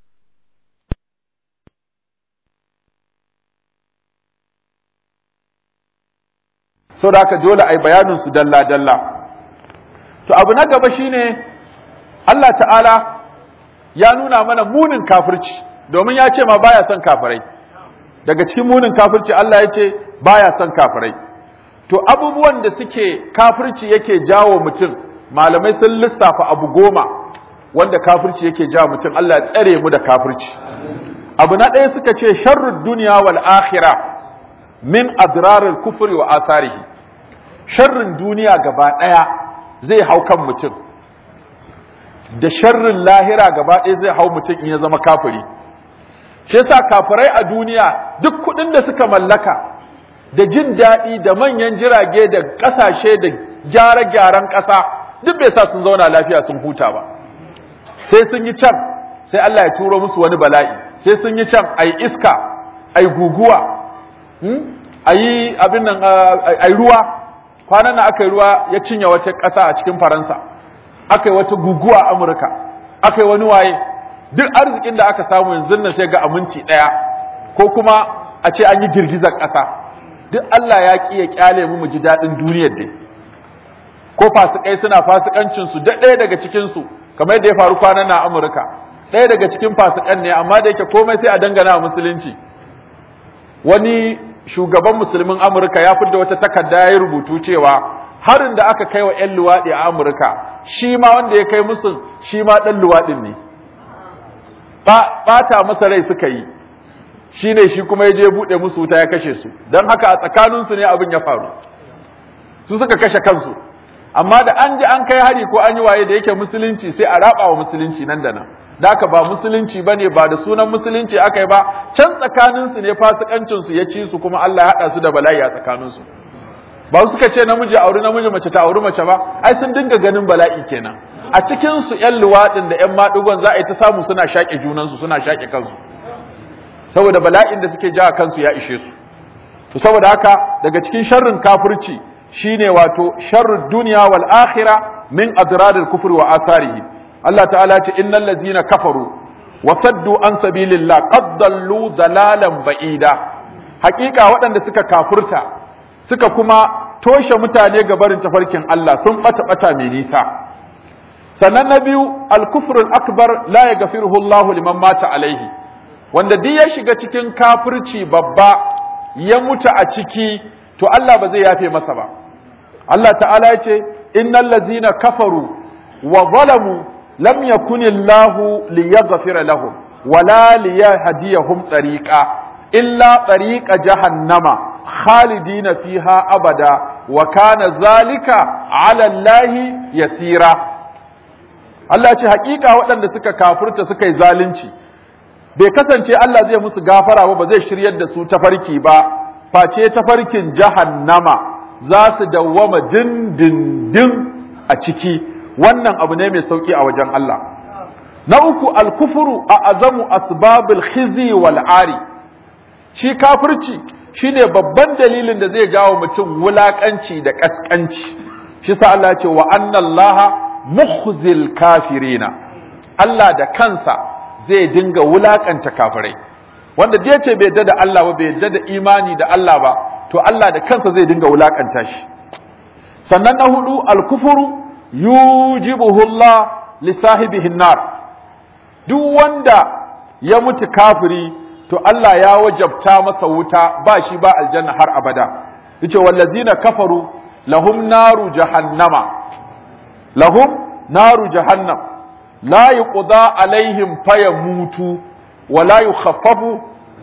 so da haka dole ai bayanin su dalla dalla to abu na gaba shine Allah ta'ala ya nuna mana munin kafirci domin ya ce ma baya son kafirai daga cikin munin kafirci Allah ya ce baya son kafirai to abubuwan da suke kafirci yake jawo mutum malamai sun lissafa abu goma wanda kafirci yake jawo mutum Allah ya tsare mu da kafirci abu na ɗaya suka ce sharrud duniya wal akhira min adraril kufri wa asarihi sharrin duniya gaba ɗaya zai hau kan mutum da sharrin lahira gaba ɗaya zai hau mutum in ya zama kafiri shi yasa kafirai a duniya duk kuɗin da suka mallaka da jin daɗi da manyan jirage da ƙasashe da gyare-gyaren ƙasa duk bai sa sun zauna lafiya sun huta ba sai sun yi can sai Allah ya turo musu wani bala'i sai sun yi can ai iska ai guguwa ayi abin nan ai ruwa kwanan nan aka yi ruwa ya cinye wata ƙasa a cikin faransa aka yi wata guguwa a amurka aka yi wani waye duk arzikin da aka samu yanzu nan sai ga aminci ɗaya ko kuma a ce an yi girgizar ƙasa duk Allah ya ƙi ya ƙyale mu mu ji daɗin duniyar dai ko fasikai suna fasikancin su da ɗaya daga cikin su kamar yadda ya faru kwanan na Amurka ɗaya daga cikin fasikan ne amma da yake komai sai a dangana musulunci wani shugaban musulmin Amurka ya fidda wata takarda ya rubutu cewa harin da aka kai wa 'yan luwaɗi a Amurka shi ma wanda ya kai musu shi ma ɗan luwaɗin ne ɓata masa rai suka yi shi ne shi kuma ya je buɗe musu wuta ya kashe su don haka a tsakaninsu ne abin ya faru su suka kashe kansu amma da an ji an kai hari ko an yi waye da yake musulunci sai a raba wa musulunci nan da nan da haka ba musulunci ba ne ba da sunan musulunci aka yi ba can tsakaninsu ne fasikancinsu ya ci su kuma Allah ya haɗa su da bala'i a tsakaninsu ba su suka ce namiji auri namiji mace ta auri mace ba ai sun dinga ganin bala'i kenan a cikin su ƴan luwaɗin da ƴan maɗigon za a yi ta samu suna shaƙe junansu suna shaƙe kansu saboda bala'in da suke jawa kansu ya ishe su to saboda haka daga cikin sharrin kafirci shine wato sharrud duniya wal akhirah min adraril kufri wa asarihi Allah ta'ala ce innal ladzina kafaru wa saddu an sabilillah qad dallu dalalan ba'ida hakika waɗanda suka kafurta suka kuma toshe mutane ga barin tafarkin Allah sun bata bata mai nisa sannan na biyu al-kufrul akbar la yaghfiruhu Allah liman mata alaihi wanda duk ya shiga cikin kafirci babba ya mutu a ciki to Allah ba zai yafe masa ba Allah ta'ala ya ce innal ladzina kafaru wa zalamu lam yakunillahu liyaghfira lahum wala liyahdiyahum tariqa illa tariqa jahannama khalidina fiha abada wa kana zalika ala allahi yasira Allah ya ce hakika waɗanda suka kafirta suka yi zalunci bai kasance Allah zai musu gafara ba ba zai shiryar da su tafarki ba face tafarkin jahannama za su dawwama dindindin a ciki wannan abu ne mai sauki a wajen Allah na uku alkufuru a azamu asbabul khizi wal ari shi kafirci shine babban dalilin da zai jawo mutum wulakanci da kaskanci shi sa Allah ya ce wa annallaha mukhzil kafirina Allah da kansa zai dinga wulakanta kafirai wanda da yace bai yadda da Allah ba bai yadda da imani da Allah ba to Allah da kansa zai dinga wulakanta shi sannan na hudu alkufuru yujibuhu Allah li sahibihi nar duk wanda ya mutu kafiri to Allah ya wajabta masa wuta ba shi ba aljanna har abada yace wallazina kafaru lahum naru jahannama lahum naru jahannam la yuqda alaihim fayamutu wa la yukhaffafu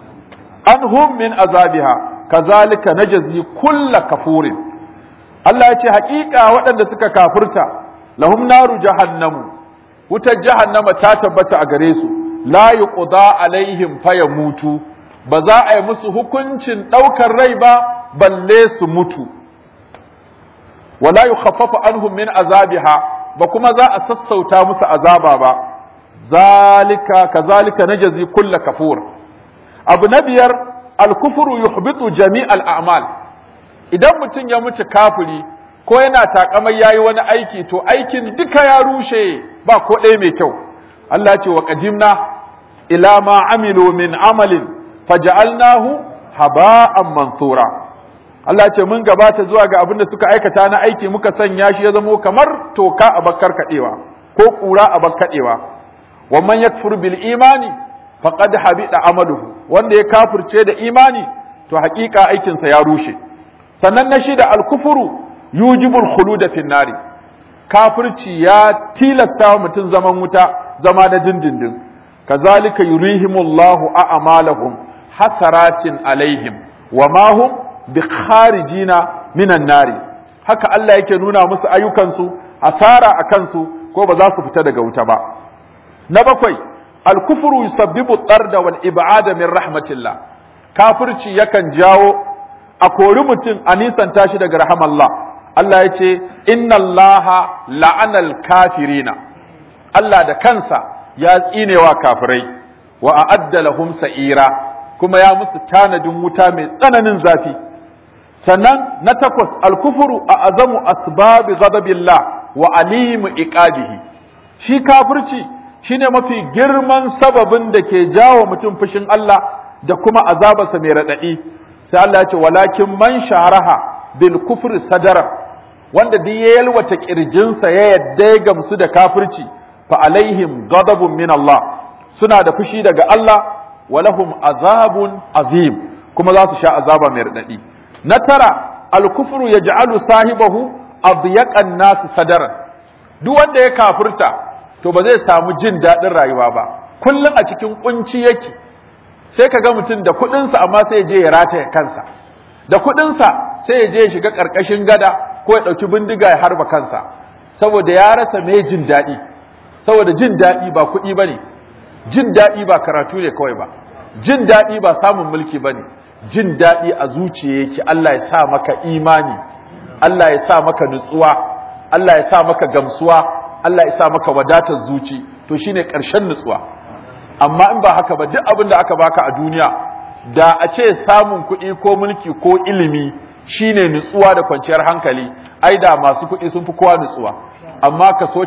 anhum min azabiha kazalika najzi kulla kafurin Allah ya ce haƙiƙa waɗanda suka kafirta lahum naru jahannamu wutar jahannama ta tabbata a gare su la yuqda alaihim fayamutu ba za a yi musu hukuncin ɗaukar rai ba balle su mutu wala yukhaffafu anhum min azabiha ba kuma za a sassauta musu azaba ba zalika kazalika najzi kulla kafur abu na biyar alkufuru yuhbitu jami'al a'mal idan mutum ya mutu kafiri ko yana takamai yayi wani aiki to aikin duka ya rushe ba ko ɗaya mai kyau Allah ce wa qadimna ila ma amilu min amalin faja'alnahu haba'an mansura Allah ce mun gabata zuwa ga abin da suka aikata na aiki muka sanya shi ya zamo kamar toka a bakkar kadewa ko kura a bakkadewa wa man yakfur bil imani faqad habida amaluhu wanda ya kafirce da imani to hakika aikinsa ya rushe sannan na shida al-kufru yujibul khulud fi nari kafirci ya tilasta wa mutum zaman wuta zama da dindindin kazalika yurihimullahu a'malahum hasaratin alaihim wa ma hum bikharijina minan nari haka Allah yake nuna musu ayyukansu hasara a kansu ko ba za su fita daga wuta ba na bakwai alkufru yusabbibu tarda wal ib'ada min rahmatillah kafirci yakan jawo a kori mutum a nisanta shi daga rahamallah Allah ya ce inna Allah la'anal kafirina Allah da kansa ya tsinewa kafirai wa a'adda lahum sa'ira kuma ya musu tanadin wuta mai tsananin zafi sannan na takwas alkufuru a azamu asbabi ghadabillah wa alimu iqabihi shi kafirci shine mafi girman sababin da ke jawo mutum fushin Allah da kuma azabarsa mai raɗaɗi sai Allah ya ce walakin man sharaha bil kufri sadara wanda duk ya yalwata kirjinsa ya yadda ya gamsu da kafirci fa alaihim ghadabun min Allah suna da fushi daga Allah wa lahum azabun azim kuma za su sha azaba mai raɗaɗi na tara al-kufru yaj'alu sahibahu adyaqan nasu sadaran duk wanda ya kafirta to ba zai samu jin daɗin rayuwa ba kullum a cikin kunci yake sai ka ga mutum da kuɗinsa amma sai ya je ya rataya kansa da kuɗinsa sai ya je ya shiga ƙarƙashin gada ko ya ɗauki bindiga ya harba kansa saboda ya rasa mai jin daɗi saboda jin daɗi ba kuɗi ba ne jin daɗi ba karatu ne kawai ba jin daɗi ba samun mulki ba ne jin daɗi a zuciya yake Allah ya sa maka imani Allah ya sa maka nutsuwa Allah ya sa maka gamsuwa Allah ya sa maka wadatar zuci to shine ƙarshen nutsuwa amma in ba haka ba duk abin da aka baka a duniya da a ce samun kuɗi ko mulki ko ilimi shine nutsuwa da kwanciyar hankali ai da masu kuɗi sun fi kowa nutsuwa amma kaso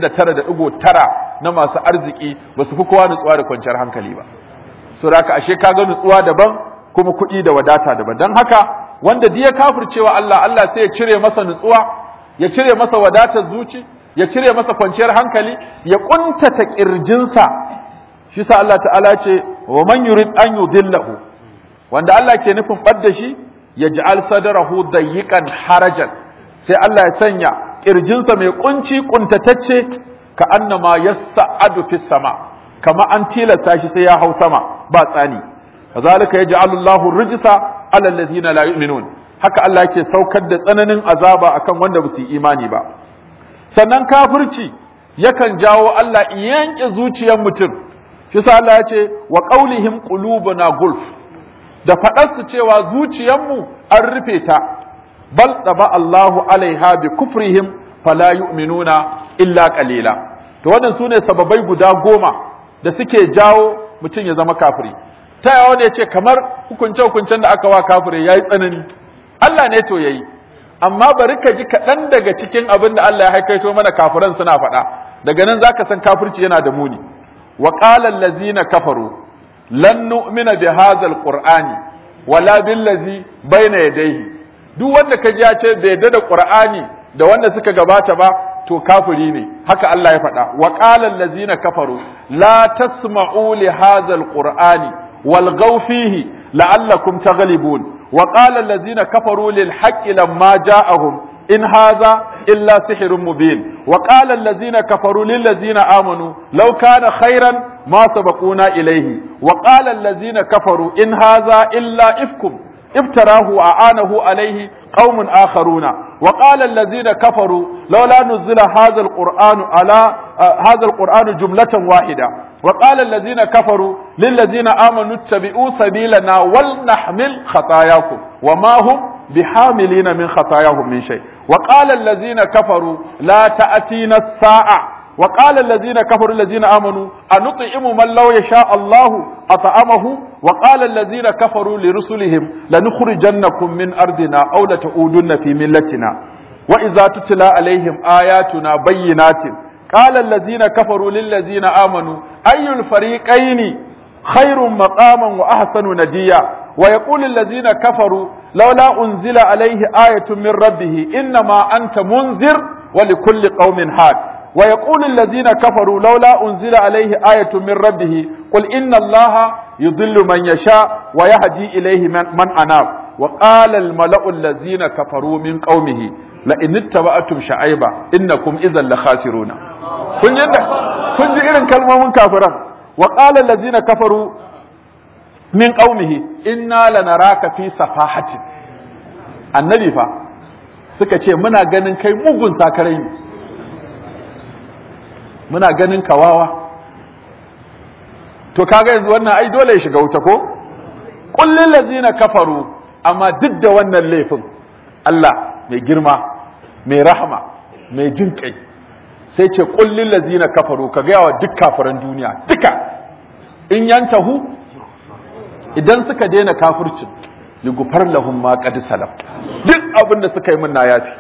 99.9 na masu arziki ba su fi kowa nutsuwa da kwanciyar hankali ba so da haka ashe kaga nutsuwa daban kuma kuɗi da wadata daban don haka wanda diya kafircewa Allah Allah sai ya cire masa nutsuwa ya cire masa wadatar zuci ya cire masa kwanciyar hankali ya kuntata kirjinsa shi sa Allah ta'ala ce wa man yurid an yudillahu wanda Allah ke nufin ɓadda shi ya ji'al sadarahu dayyiqan harajan sai Allah ya sanya kirjinsa mai kunci kuntatacce ka annama yassa'adu fis sama kama an tilasta shi sai ya hau sama ba tsani kazalika yaj'alu Allahu rijsa 'ala alladhina la yu'minun haka Allah yake saukar da tsananin azaba akan wanda ba su imani ba sannan kafirci yakan jawo Allah yanke zuciyar mutum shi sa Allah ya ce wa qaulihim qulubuna gulf da faɗarsu cewa zuciyarmu an rufe ta bal taba Allahu alaiha bi kufrihim fala yu'minuna illa qalila to wannan sune sababai guda goma da suke jawo mutum ya zama kafiri ta yawa ne ce kamar hukunce hukuncen da aka wa kafiri yayi tsanani Allah ne to yayi amma bari ka ji kaɗan daga cikin abin da Allah ya haikaito mana kafiran suna faɗa daga nan zaka san kafirci yana da muni wa qala allazina kafaru lan nu'mina bi hadha alqur'ani wala billazi baina yadayhi duk wanda ka ji ya ce bai yadda da qur'ani da wanda suka gabata ba to kafiri ne haka Allah ya faɗa wa qala allazina kafaru la tasma'u li hadha alqur'ani walghaw fihi la'allakum taghlibun wa qala allazina kafaru lil haqqi lamma ja'ahum in hadha illa sihrun mubin wa qala allazina kafaru lil ladzina amanu law kana khairan ma sabaquna ilayhi wa qala allazina kafaru in hadha illa ifkum افتراه وأعانه عليه قوم آخرون وقال الذين كفروا لولا نزل هذا القرآن على آه هذا القرآن جملة واحدة وقال الذين كفروا للذين آمنوا اتبعوا سبيلنا ولنحمل خطاياكم وما هم بحاملين من خطاياهم من شيء وقال الذين كفروا لا تأتينا الساعة وقال الذين كفروا الذين آمنوا أنطعم من لو يشاء الله أطعمه وقال الذين كفروا لرسلهم لنخرجنكم من أرضنا أو لتعودن في ملتنا وإذا تتلى عليهم آياتنا بينات قال الذين كفروا للذين آمنوا أي الفريقين خير مقاما وأحسن نديا ويقول الذين كفروا لولا أنزل عليه آية من ربه إنما أنت منذر ولكل قوم حاد ويقول الذين كفروا لولا أنزل عليه آية من ربه قل إن الله يضل من يشاء ويهدي إليه من, من أناب وقال الملأ الذين كفروا من قومه لئن اتبعتم شعيبا إنكم إذا لخاسرون kun ji kun ji irin kalmomin kafiran wa qala allazina kafaru min qaumihi inna lanaraka fi safahatin annabi fa suka ce muna ganin kai mugun sakarai ne muna ganin kawawa to kaga yanzu wannan ai dole ya shiga wuta ko kullil ladzina kafaru amma duk da wannan laifin Allah mai girma mai rahama mai jin kai sai ce kullil ladzina kafaru ka ga wa duk kafiran duniya duka in yantahu idan suka daina kafircin ligufar lahum ma qad salaf duk abin da suka yi min na yafi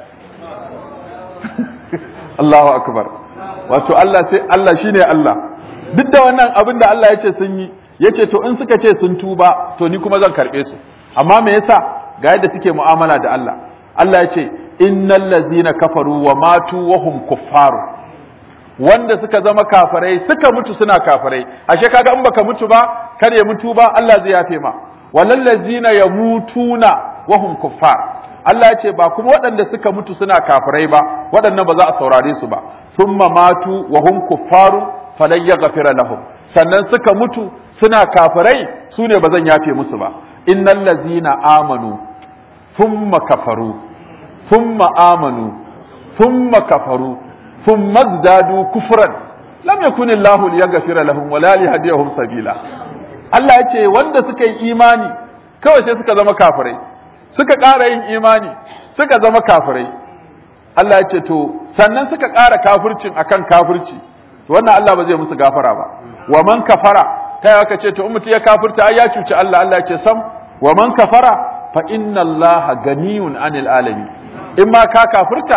Allahu akbar wato Allah sai Allah shine Allah duk da wannan abin da Allah ya ce sun yi yace to in suka ce sun tuba to ni kuma zan karbe su amma me yasa ga yadda suke mu'amala da Allah Allah ya ce innal ladzina kafaru wa matu wa hum kuffaru wanda suka zama kafirai suka mutu suna kafirai ashe kaga in baka mutu ba kar ya mutu ba Allah zai yafe ma walal ladzina yamutuna wa hum kuffar Allah ya ce ba kuma waɗanda suka mutu suna kafirai ba waɗannan ba za a saurare su ba thumma matu wa hum kuffaru falan yaghfira lahum sannan suka mutu suna kafirai su ne ba zan yafe musu ba innal ladzina amanu thumma kafaru thumma amanu thumma kafaru thumma zdadu kufran lam yakun Allahu liyaghfira lahum wala liyahdiyahum sabila Allah ya ce wanda suka yi imani kawai sai suka zama kafirai suka ƙara yin imani suka zama kafirai Allah ya ce to sannan suka ƙara kafircin akan kafirci wannan Allah ba zai musu gafara ba wa man kafara kai aka ce to in mutum ya kafirta ai ya cuci Allah Allah ya ce sam wa man kafara fa inna Allah ganiyun anil alamin in ma ka kafirta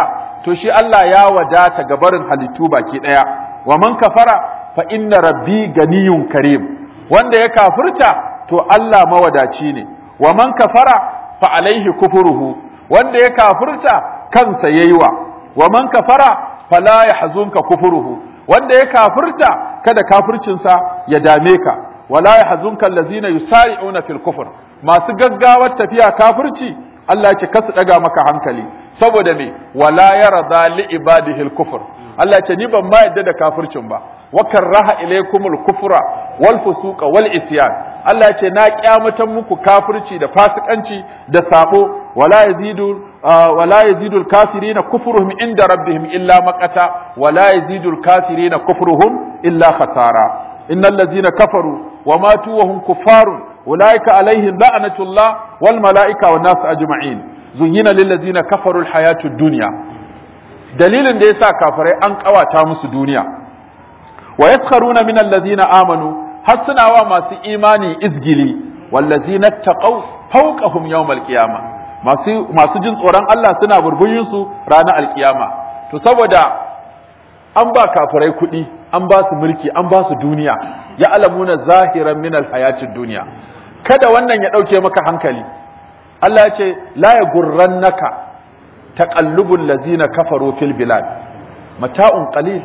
to shi Allah ya wadata ga barin halittu baki daya wa man kafara fa inna rabbi ganiyun karim wanda ya kafirta to Allah mawadaci ne wa man kafara fa alaihi kufruhu wanda ya kafirta kansa yayiwa wa man kafara fala yahzunka kufruhu wanda ya kafirta kada kafircinsa ya dame ka wala yahzunka allazina yusari'una fil kufr masu gaggawar tafiya kafirci Allah ya ce kasu daga maka hankali saboda me wala yarda li ibadihi al kufr Allah ya ce ni ban ma yadda da kafircin ba wa karaha ilaykumul kufra wal fusuqa wal isyan Allah ya ce na kyamatan muku kafirci da fasikanci da sabo wala yazidu wala yazidu al kafirina kufruhum inda rabbihim illa maqata wala yazidu al kafirina kufruhum illa khasara innal ladzina kafaru wa matu wa hum kuffarun ulaika alaihim la'natullah wal malaika wan nas ajma'in zuyyina lil ladzina kafaru al hayatud dunya dalilin da yasa kafirai an kawata musu duniya wa yaskharuna min alladhina amanu har suna wa masu imani izgili wallazina taqaw fawqahum yawm alqiyama masu masu jin tsoron Allah suna burbuyin su ranar alkiyama to saboda an ba kafirai kuɗi an ba su mulki an ba su duniya ya alamuna zahiran min alhayatid duniya kada wannan ya dauke maka hankali Allah ya ce la yagurrannaka taqallubul ladzina kafaru fil bilad mata'un qalil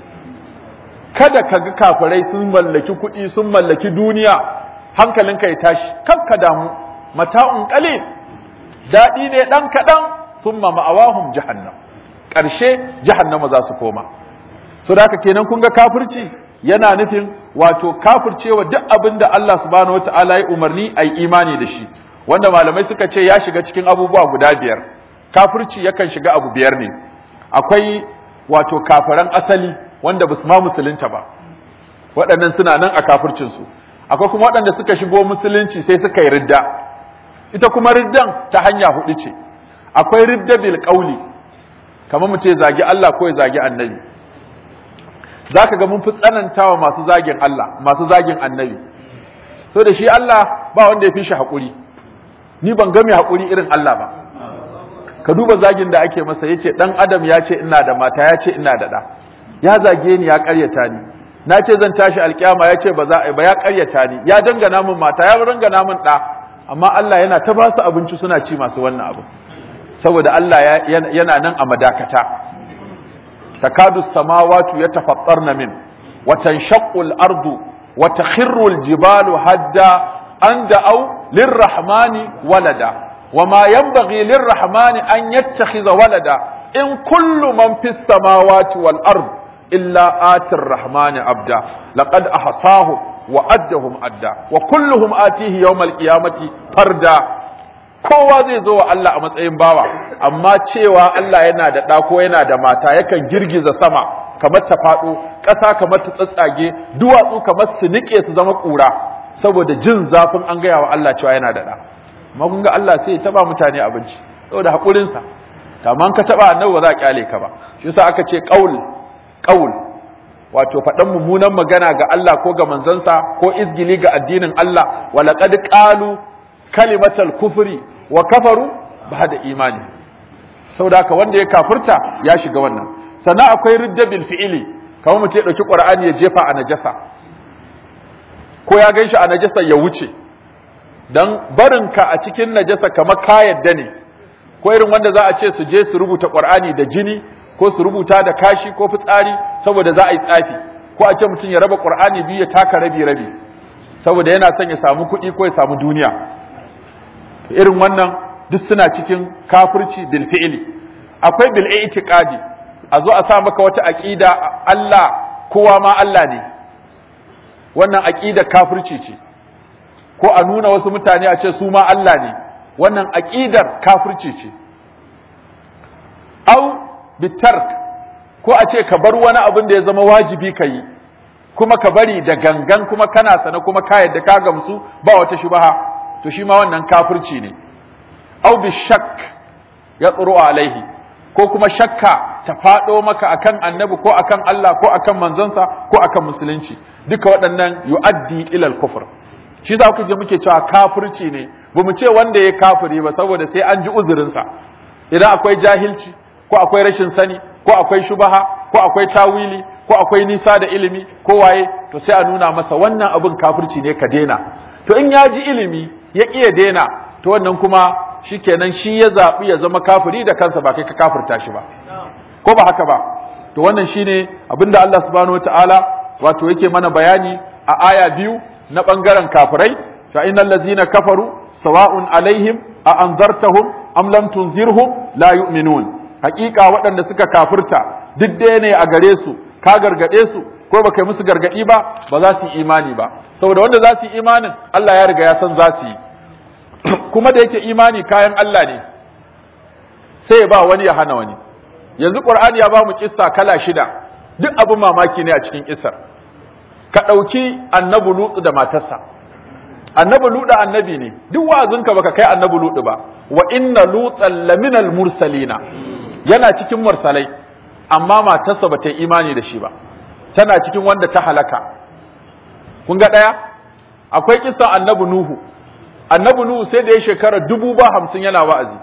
kada ka ga kafirai sun mallaki kuɗi sun mallaki duniya hankalinka ya tashi kanka damu mata'un qalil daɗi ne ɗan kaɗan summa ma'awahum jahannam ƙarshe jahannama za su koma so da haka kenan kun ga kafirci yana nufin wato kafircewa duk abin da Allah subhanahu wata'ala ya umarni a yi imani da shi wanda malamai suka ce ya shiga cikin abubuwa guda biyar kafirci yakan shiga abu biyar ne akwai wato kafiran asali wanda ba su ma musulunta ba waɗannan suna nan a kafircinsu akwai kuma waɗanda suka shigo musulunci sai suka yi ridda ita kuma riddan ta hanya hudu ce akwai ridda bil qauli kamar mu ce zagi Allah ko ya zagi annabi zaka ga mun fi tsanantawa masu zagin Allah masu zagin annabi so da shi Allah ba wanda ya fi shi haƙuri ni ban ga mai haƙuri irin Allah ba ka duba zagin da ake masa yace dan adam ya ce ina da mata ya ce ina da da ya zage ni ya ƙaryata ni na ce zan tashi alƙiyama ya ce ba za a ba ya ƙaryata ni ya dangana min mata ya dangana min ɗa amma Allah yana ta ba su abinci suna ci masu wannan abu saboda Allah yana nan a madakata takadu samawatu yatafattarna min wa tanshaqqu al-ardu wa takhirru al-jibalu hadda an da'aw lirrahmani walada وما ينبغي للرحمن أن يتخذ ولدا إن كل من في السماوات والأرض إلا آتي الرحمن عبدا لقد أحصاهم وأدهم أدا وكلهم آتيه يوم القيامة فردا kowa zai zo wa Allah a matsayin bawa amma cewa Allah yana da ɗa ko yana da mata yakan girgiza sama kamar ta faɗo ƙasa kamar ta tsatsage duwatsu kamar su niƙe su zama ƙura saboda jin zafin an gaya wa Allah cewa yana da ɗa amma kun ga Allah sai ya taba mutane abinci saboda hakurin sa amma ka taba annabi ba za a kyale ka ba shi yasa aka ce qaul qaul wato faɗan mummunan magana ga Allah ko ga manzansa ko izgili ga addinin Allah wa laqad qalu kalimatal kufri wa kafaru ba'da imani saboda haka wanda ya kafirta ya shiga wannan sannan akwai ridda bil fi'ili kamar mutum ya dauki qur'ani ya jefa a najasa ko ya ganshi a najasa ya wuce don barinka a cikin najasa kamar ka yadda ne ko irin wanda za a ce su je su rubuta ƙwar'ani da jini ko su rubuta da kashi ko fitsari saboda za a yi tsafi ko a ce mutum ya raba ƙwar'ani biyu ya taka rabi rabi saboda yana son ya samu kuɗi ko ya samu duniya irin wannan duk suna cikin kafirci bil fi'li akwai bil i'tiqadi a zo a sa maka wata aqida Allah kowa ma Allah ne wannan aqida kafirci ce ko a nuna wasu mutane a ce su ma Allah ne wannan aqidar kafirci ce au bitark ko a ce ka bar wani abin da ya zama wajibi ka yi kuma ka bari da gangan kuma kana sana kuma ka yadda ka gamsu ba wata shubaha to shi ma wannan kafirci ne au bishak ya tsoro alaihi ko kuma shakka ta faɗo maka akan annabi ko akan Allah ko akan manzansa ko akan musulunci duka waɗannan yu'addi ilal kufr shi za ku je muke cewa kafirci ne ba mu ce wanda ya kafiri ba saboda sai an ji uzurinsa idan akwai jahilci ko akwai rashin sani ko akwai shubaha ko akwai tawili ko akwai nisa da ilimi ko waye to sai a nuna masa wannan abin kafirci ne ka daina to in ya ji ilimi ya ƙi ya daina to wannan kuma shikenan shi ya zaɓi ya zama kafiri da kansa ba kai ka kafirta shi ba ko ba haka ba to wannan shine abinda Allah subhanahu wataala wato yake mana bayani a aya biyu na bangaren kafirai fa innal ladzina kafaru sawa'un alaihim a anzartahum am lam tunzirhum la yu'minun hakika waɗanda suka kafirta duk ɗaya ne a gare su ka gargade su ko baka yi musu gargadi ba ba za su yi imani ba saboda wanda za su yi imanin Allah ya riga ya san za su yi kuma da yake imani kayan Allah ne sai ya ba wani ya hana wani yanzu Qur'ani ya ba mu kissa kala shida duk abin mamaki ne a cikin kissar ka ɗauki annabi Lutu da matarsa annabi Lutu annabi ne duk wa'azinka baka kai annabi Lutu ba wa inna lutan laminal mursalina yana cikin mursalai amma matarsa ba ta yi imani da shi ba tana cikin wanda ta halaka kun ga ɗaya akwai kisan annabi nuhu annabi nuhu sai da ya shekara dubu ba hamsin yana wa'azi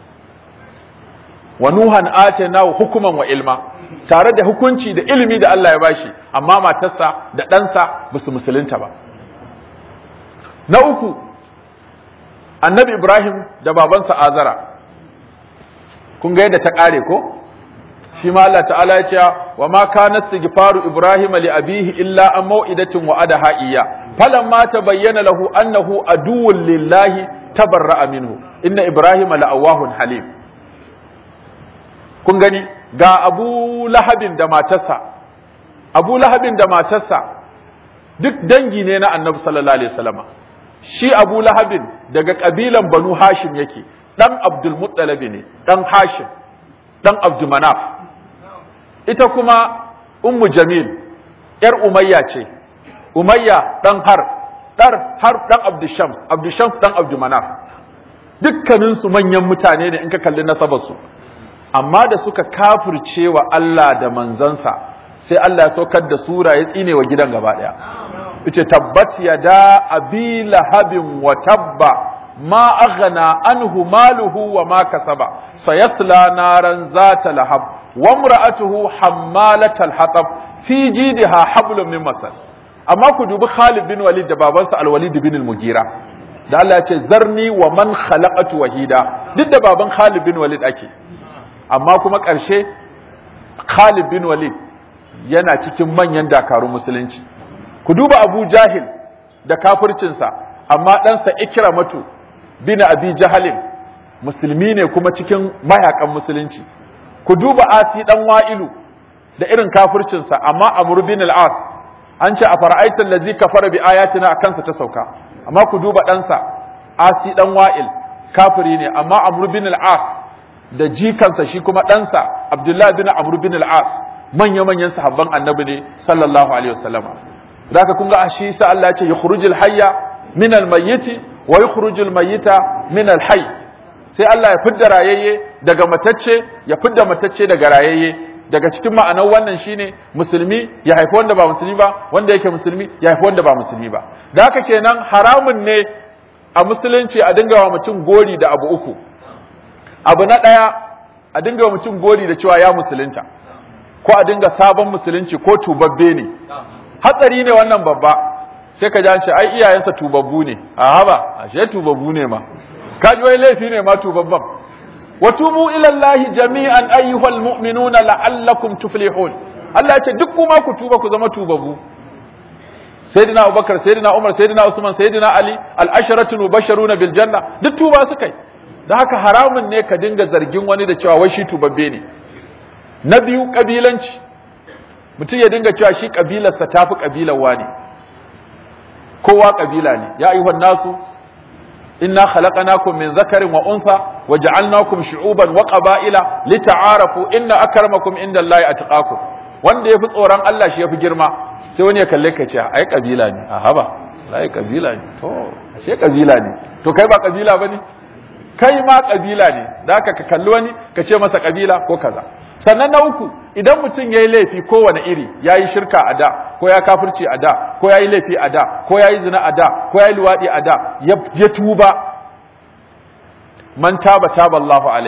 wa nuhan ataynahu hukuman wa ilma tare da hukunci da ilimi da Allah ya bashi amma matarsa da ɗansa ba su musulunta ba na uku annabi ibrahim da babansa azara kun ga yadda ta ƙare ko shi ma Allah ta'ala ya ce wa ma kana istighfaru ibrahim li abihi illa an mau'idatin wa adaha iyya falamma tabayyana lahu annahu aduwwun lillahi tabarra'a minhu inna ibrahim la'awahun halim kun gani ga abu lahabin da matarsa abu lahabin da matarsa duk dangi ne na annabi sallallahu alaihi wasallama shi abu lahabin daga kabilan banu hashim yake dan abdul muttalib ne dan hashim dan abdul manaf ita kuma ummu jamil yar umayya ce umayya dan har dar har dan abdul shams abdul shams dan abdul manaf dukkanin su manyan mutane ne in ka kalli nasabar su amma da suka kafirce wa Allah da manzansa sai Allah ya saukar da sura ya tsine wa gidan gaba daya yace tabbat yada abi lahabin wa tabba ma aghna anhu maluhu wa ma kasaba sayasla naran zata lahab wa imra'atuhu hammalatal hatab fi jidha hablum min masad amma ku dubi Khalid bin Walid da babansa Al-Walid bin Al-Mughira da Allah ya ce zarni wa man khalaqatu wahida duk da baban Khalid bin Walid ake amma kuma ƙarshe Khalid bin Walid yana cikin manyan dakarun musulunci ku duba Abu Jahil da kafircinsa amma ɗansa Ikramatu bin Abi Jahalin musulmi ne kuma cikin mayakan musulunci ku duba Asi dan Wa'ilu da irin kafircinsa amma Amr bin al-As an ce a fara'aita allazi kafara bi ayatina akansa ta sauka amma ku duba ɗansa Asi dan Wa'il kafiri ne amma Amr bin al-As da jikansa shi kuma ɗansa Abdullahi bin Amr bin al-As manya-manyan sahabban annabi ne sallallahu alaihi wasallam da haka kun ga shi sa Allah ya ce yukhrujul hayya min al-mayyiti wa yukhrujul mayyita min al-hayy sai Allah ya fidda rayayye daga matacce ya fidda matacce daga rayayye daga cikin ma'anar wannan shine musulmi ya haifi wanda ba musulmi ba wanda yake musulmi ya haifi wanda ba musulmi ba da haka kenan haramun ne a musulunci a dinga wa mutum gori da abu uku abu na ɗaya a dinga wa mutum gori da cewa ya musulunta ko a dinga sabon musulunci ko tubabbe ne hatsari ne wannan babba sai ka ji ai iyayensa tubabbu ne a haba ashe tubabbu ne ma ka ji wai laifi ne ma tubabban wa tubu ila Allah jami'an ayyuhal mu'minuna la'allakum tuflihun Allah ya ce duk kuma ku tuba ku zama tubabbu sayyidina Abubakar sayyidina Umar sayyidina Usman sayyidina Ali al-asharatu mubashsharuna bil janna duk tuba suka yi da haka haramun ne ka dinga zargin wani da cewa wai shi tubabbe ne na biyu kabilanci mutum ya dinga cewa shi kabilarsa tafi kabilar wani kowa kabila ne ya ayyuhan nasu inna khalaqnakum min zakarin wa untha wa ja'alnakum shu'uban wa qaba'ila lita'arafu inna akramakum indallahi atqakum wanda yafi tsoron Allah shi yafi girma sai wani ya kalle ka ce ai kabila ne a haba ai kabila ne to ashe kabila ne to kai ba kabila bane kai ma kabila ne da haka ka kalli wani ka ce masa kabila ko kaza sannan na uku idan mutum ya yi laifi kowane iri ya yi shirka a da ko ya kafirci a da ko ya yi laifi a da ko ya yi zina a da ko ya yi luwaɗi a da ya tuba man taba taba Allahu alai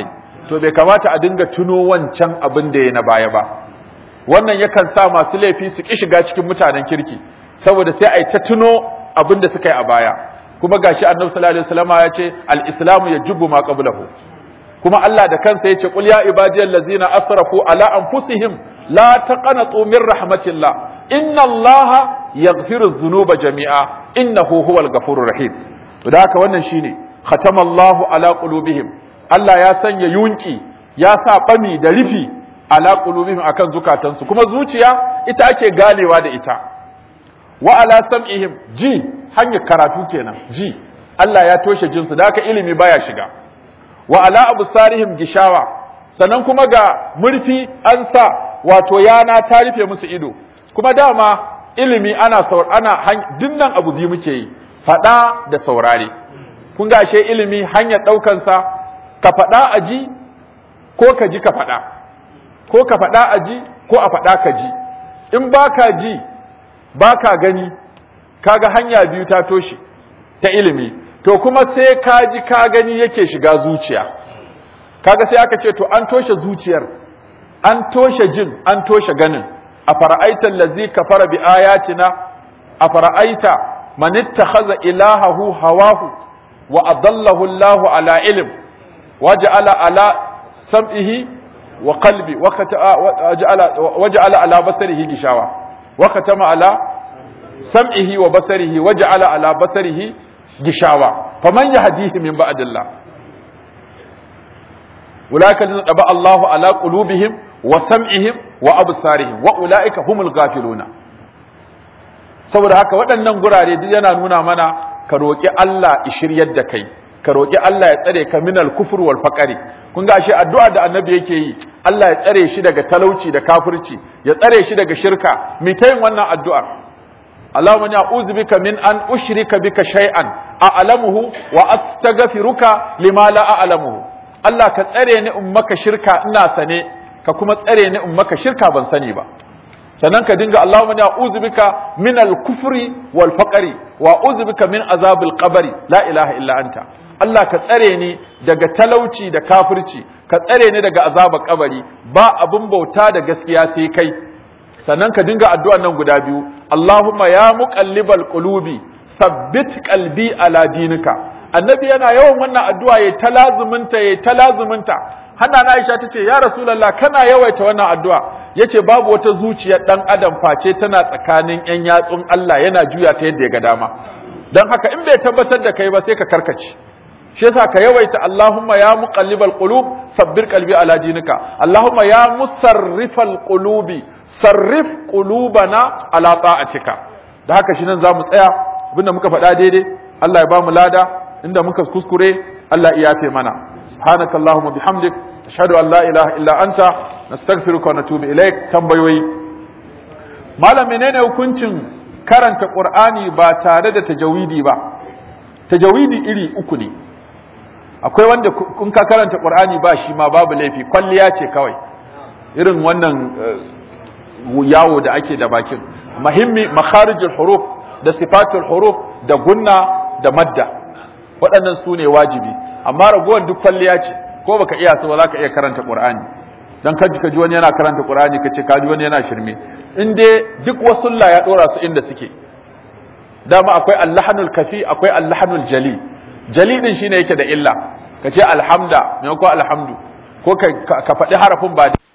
to bai kamata a dinga tuno wancan abin da ya na baya ba wannan yakan sa masu laifi su ki shiga cikin mutanen kirki saboda sai a yi ta tuno abin da suka yi a baya kuma gashi annabi sallallahu alaihi wasallam ya ce al-islamu yajibu ma qablahu kuma Allah da kansa ya ce qul ya ibadiyal ladzina asrafu ala anfusihim la taqnatu min rahmatillah inna allaha yaghfiru dhunuba jami'a innahu huwal ghafurur rahim to da haka wannan shine khatamallahu ala qulubihim Allah ya sanya yunki ya sa bami da rufi ala qulubihim akan zukatansu kuma zuciya ita ake ganewa da ita wa ala sam'ihim ji hanyar karatu kenan ji Allah ya toshe jinsu da haka ilimi baya shiga wa ala absarihim gishawa sannan kuma ga murfi an sa wato yana ta rufe musu ido kuma dama ilimi ana saur ana dinnan abu biyu muke yi fada da saurare kun ga ashe ilimi hanyar daukan sa ka fada a ji ko ka ji ka fada ko ka fada a ji ko a fada ka ji in baka ji baka gani kaga hanya biyu ta toshe ta ilimi to kuma sai ka ji ka gani yake shiga zuciya kaga sai aka ce to an toshe zuciyar an toshe jin an toshe ganin a fara'aita allazi kafara bi ayatina a fara'aita man ittakhadha ilahahu hawahu wa adallahu Allahu ala ilm waja'ala ala sam'ihi wa qalbi waja'ala ala basarihi gishawa wa katama ala sam'ihi wa basarihi waja'ala ala basarihi gishawa faman yahdihi min ba'dillah ulaika alladhina taba Allahu ala qulubihim wa sam'ihim wa absarihim wa ulaika humul ghafiluna saboda haka waɗannan gurare duk yana nuna mana ka roƙi Allah shiryar da kai ka roƙi Allah ya tsare ka minal kufur wal faqari kun ga ashe addu'a da annabi yake yi Allah ya tsare shi daga talauci da kafirci ya tsare shi daga shirka mi ta yin wannan addu'ar Allahumma inni a'udhu bika min an ushrika bika shay'an a'lamuhu wa astaghfiruka lima la a'lamuhu Allah ka tsare ni in maka shirka ina sane ka kuma tsare ni in maka shirka ban sani ba sannan ka dinga Allahumma inni a'udhu bika min al-kufri wal faqri wa a'udhu bika min azabil qabri la ilaha illa anta Allah ka tsare ni daga talauci da kafirci ka tsare ni daga azabar kabari ba abun bauta da gaskiya sai kai sannan ka dinga addu'an nan guda biyu Allahumma ya muqallibal qulubi sabbit qalbi ala dinika annabi yana yawan wannan addu'a ya talazuminta ya talazuminta hana na Aisha tace ya rasulullah kana yawaita wannan addu'a yace babu wata zuciyar dan adam face tana tsakanin yan yatsun Allah yana juya ta yadda ya ga dama dan haka in bai tabbatar da kai ba sai ka karkace shi yasa ka yawaita Allahumma ya muqallibal qulub sabbir qalbi ala dinika Allahumma ya musarrifal qulubi sarrif qulubana ala ta'atika da haka shi nan zamu tsaya abinda muka faɗa daidai Allah ya ba mu lada inda muka kuskure Allah ya yafe mana subhanaka allahumma bihamdik ashhadu an la ilaha illa anta nastaghfiruka wa natubu ilaik tambayoyi malam menene hukuncin karanta qur'ani ba tare da tajawidi ba tajawidi iri uku ne akwai wanda kun ka karanta qur'ani ba shi ma babu laifi kwalliya ce kawai irin wannan yawo da ake da bakin muhimmi makharijul huruf da sifatul huruf da gunna da madda waɗannan su ne wajibi amma ragowar duk kwalliya ce ko baka iya so za ka iya karanta qur'ani dan kaji ka ji wani yana karanta qur'ani ka ce ka ji wani yana shirme in dai duk wasulla ya dora su inda suke dama akwai allahanul kafi akwai allahanul jali jali din shine yake da illa ka ce alhamda maimakon alhamdu ko ka faɗi harafin ba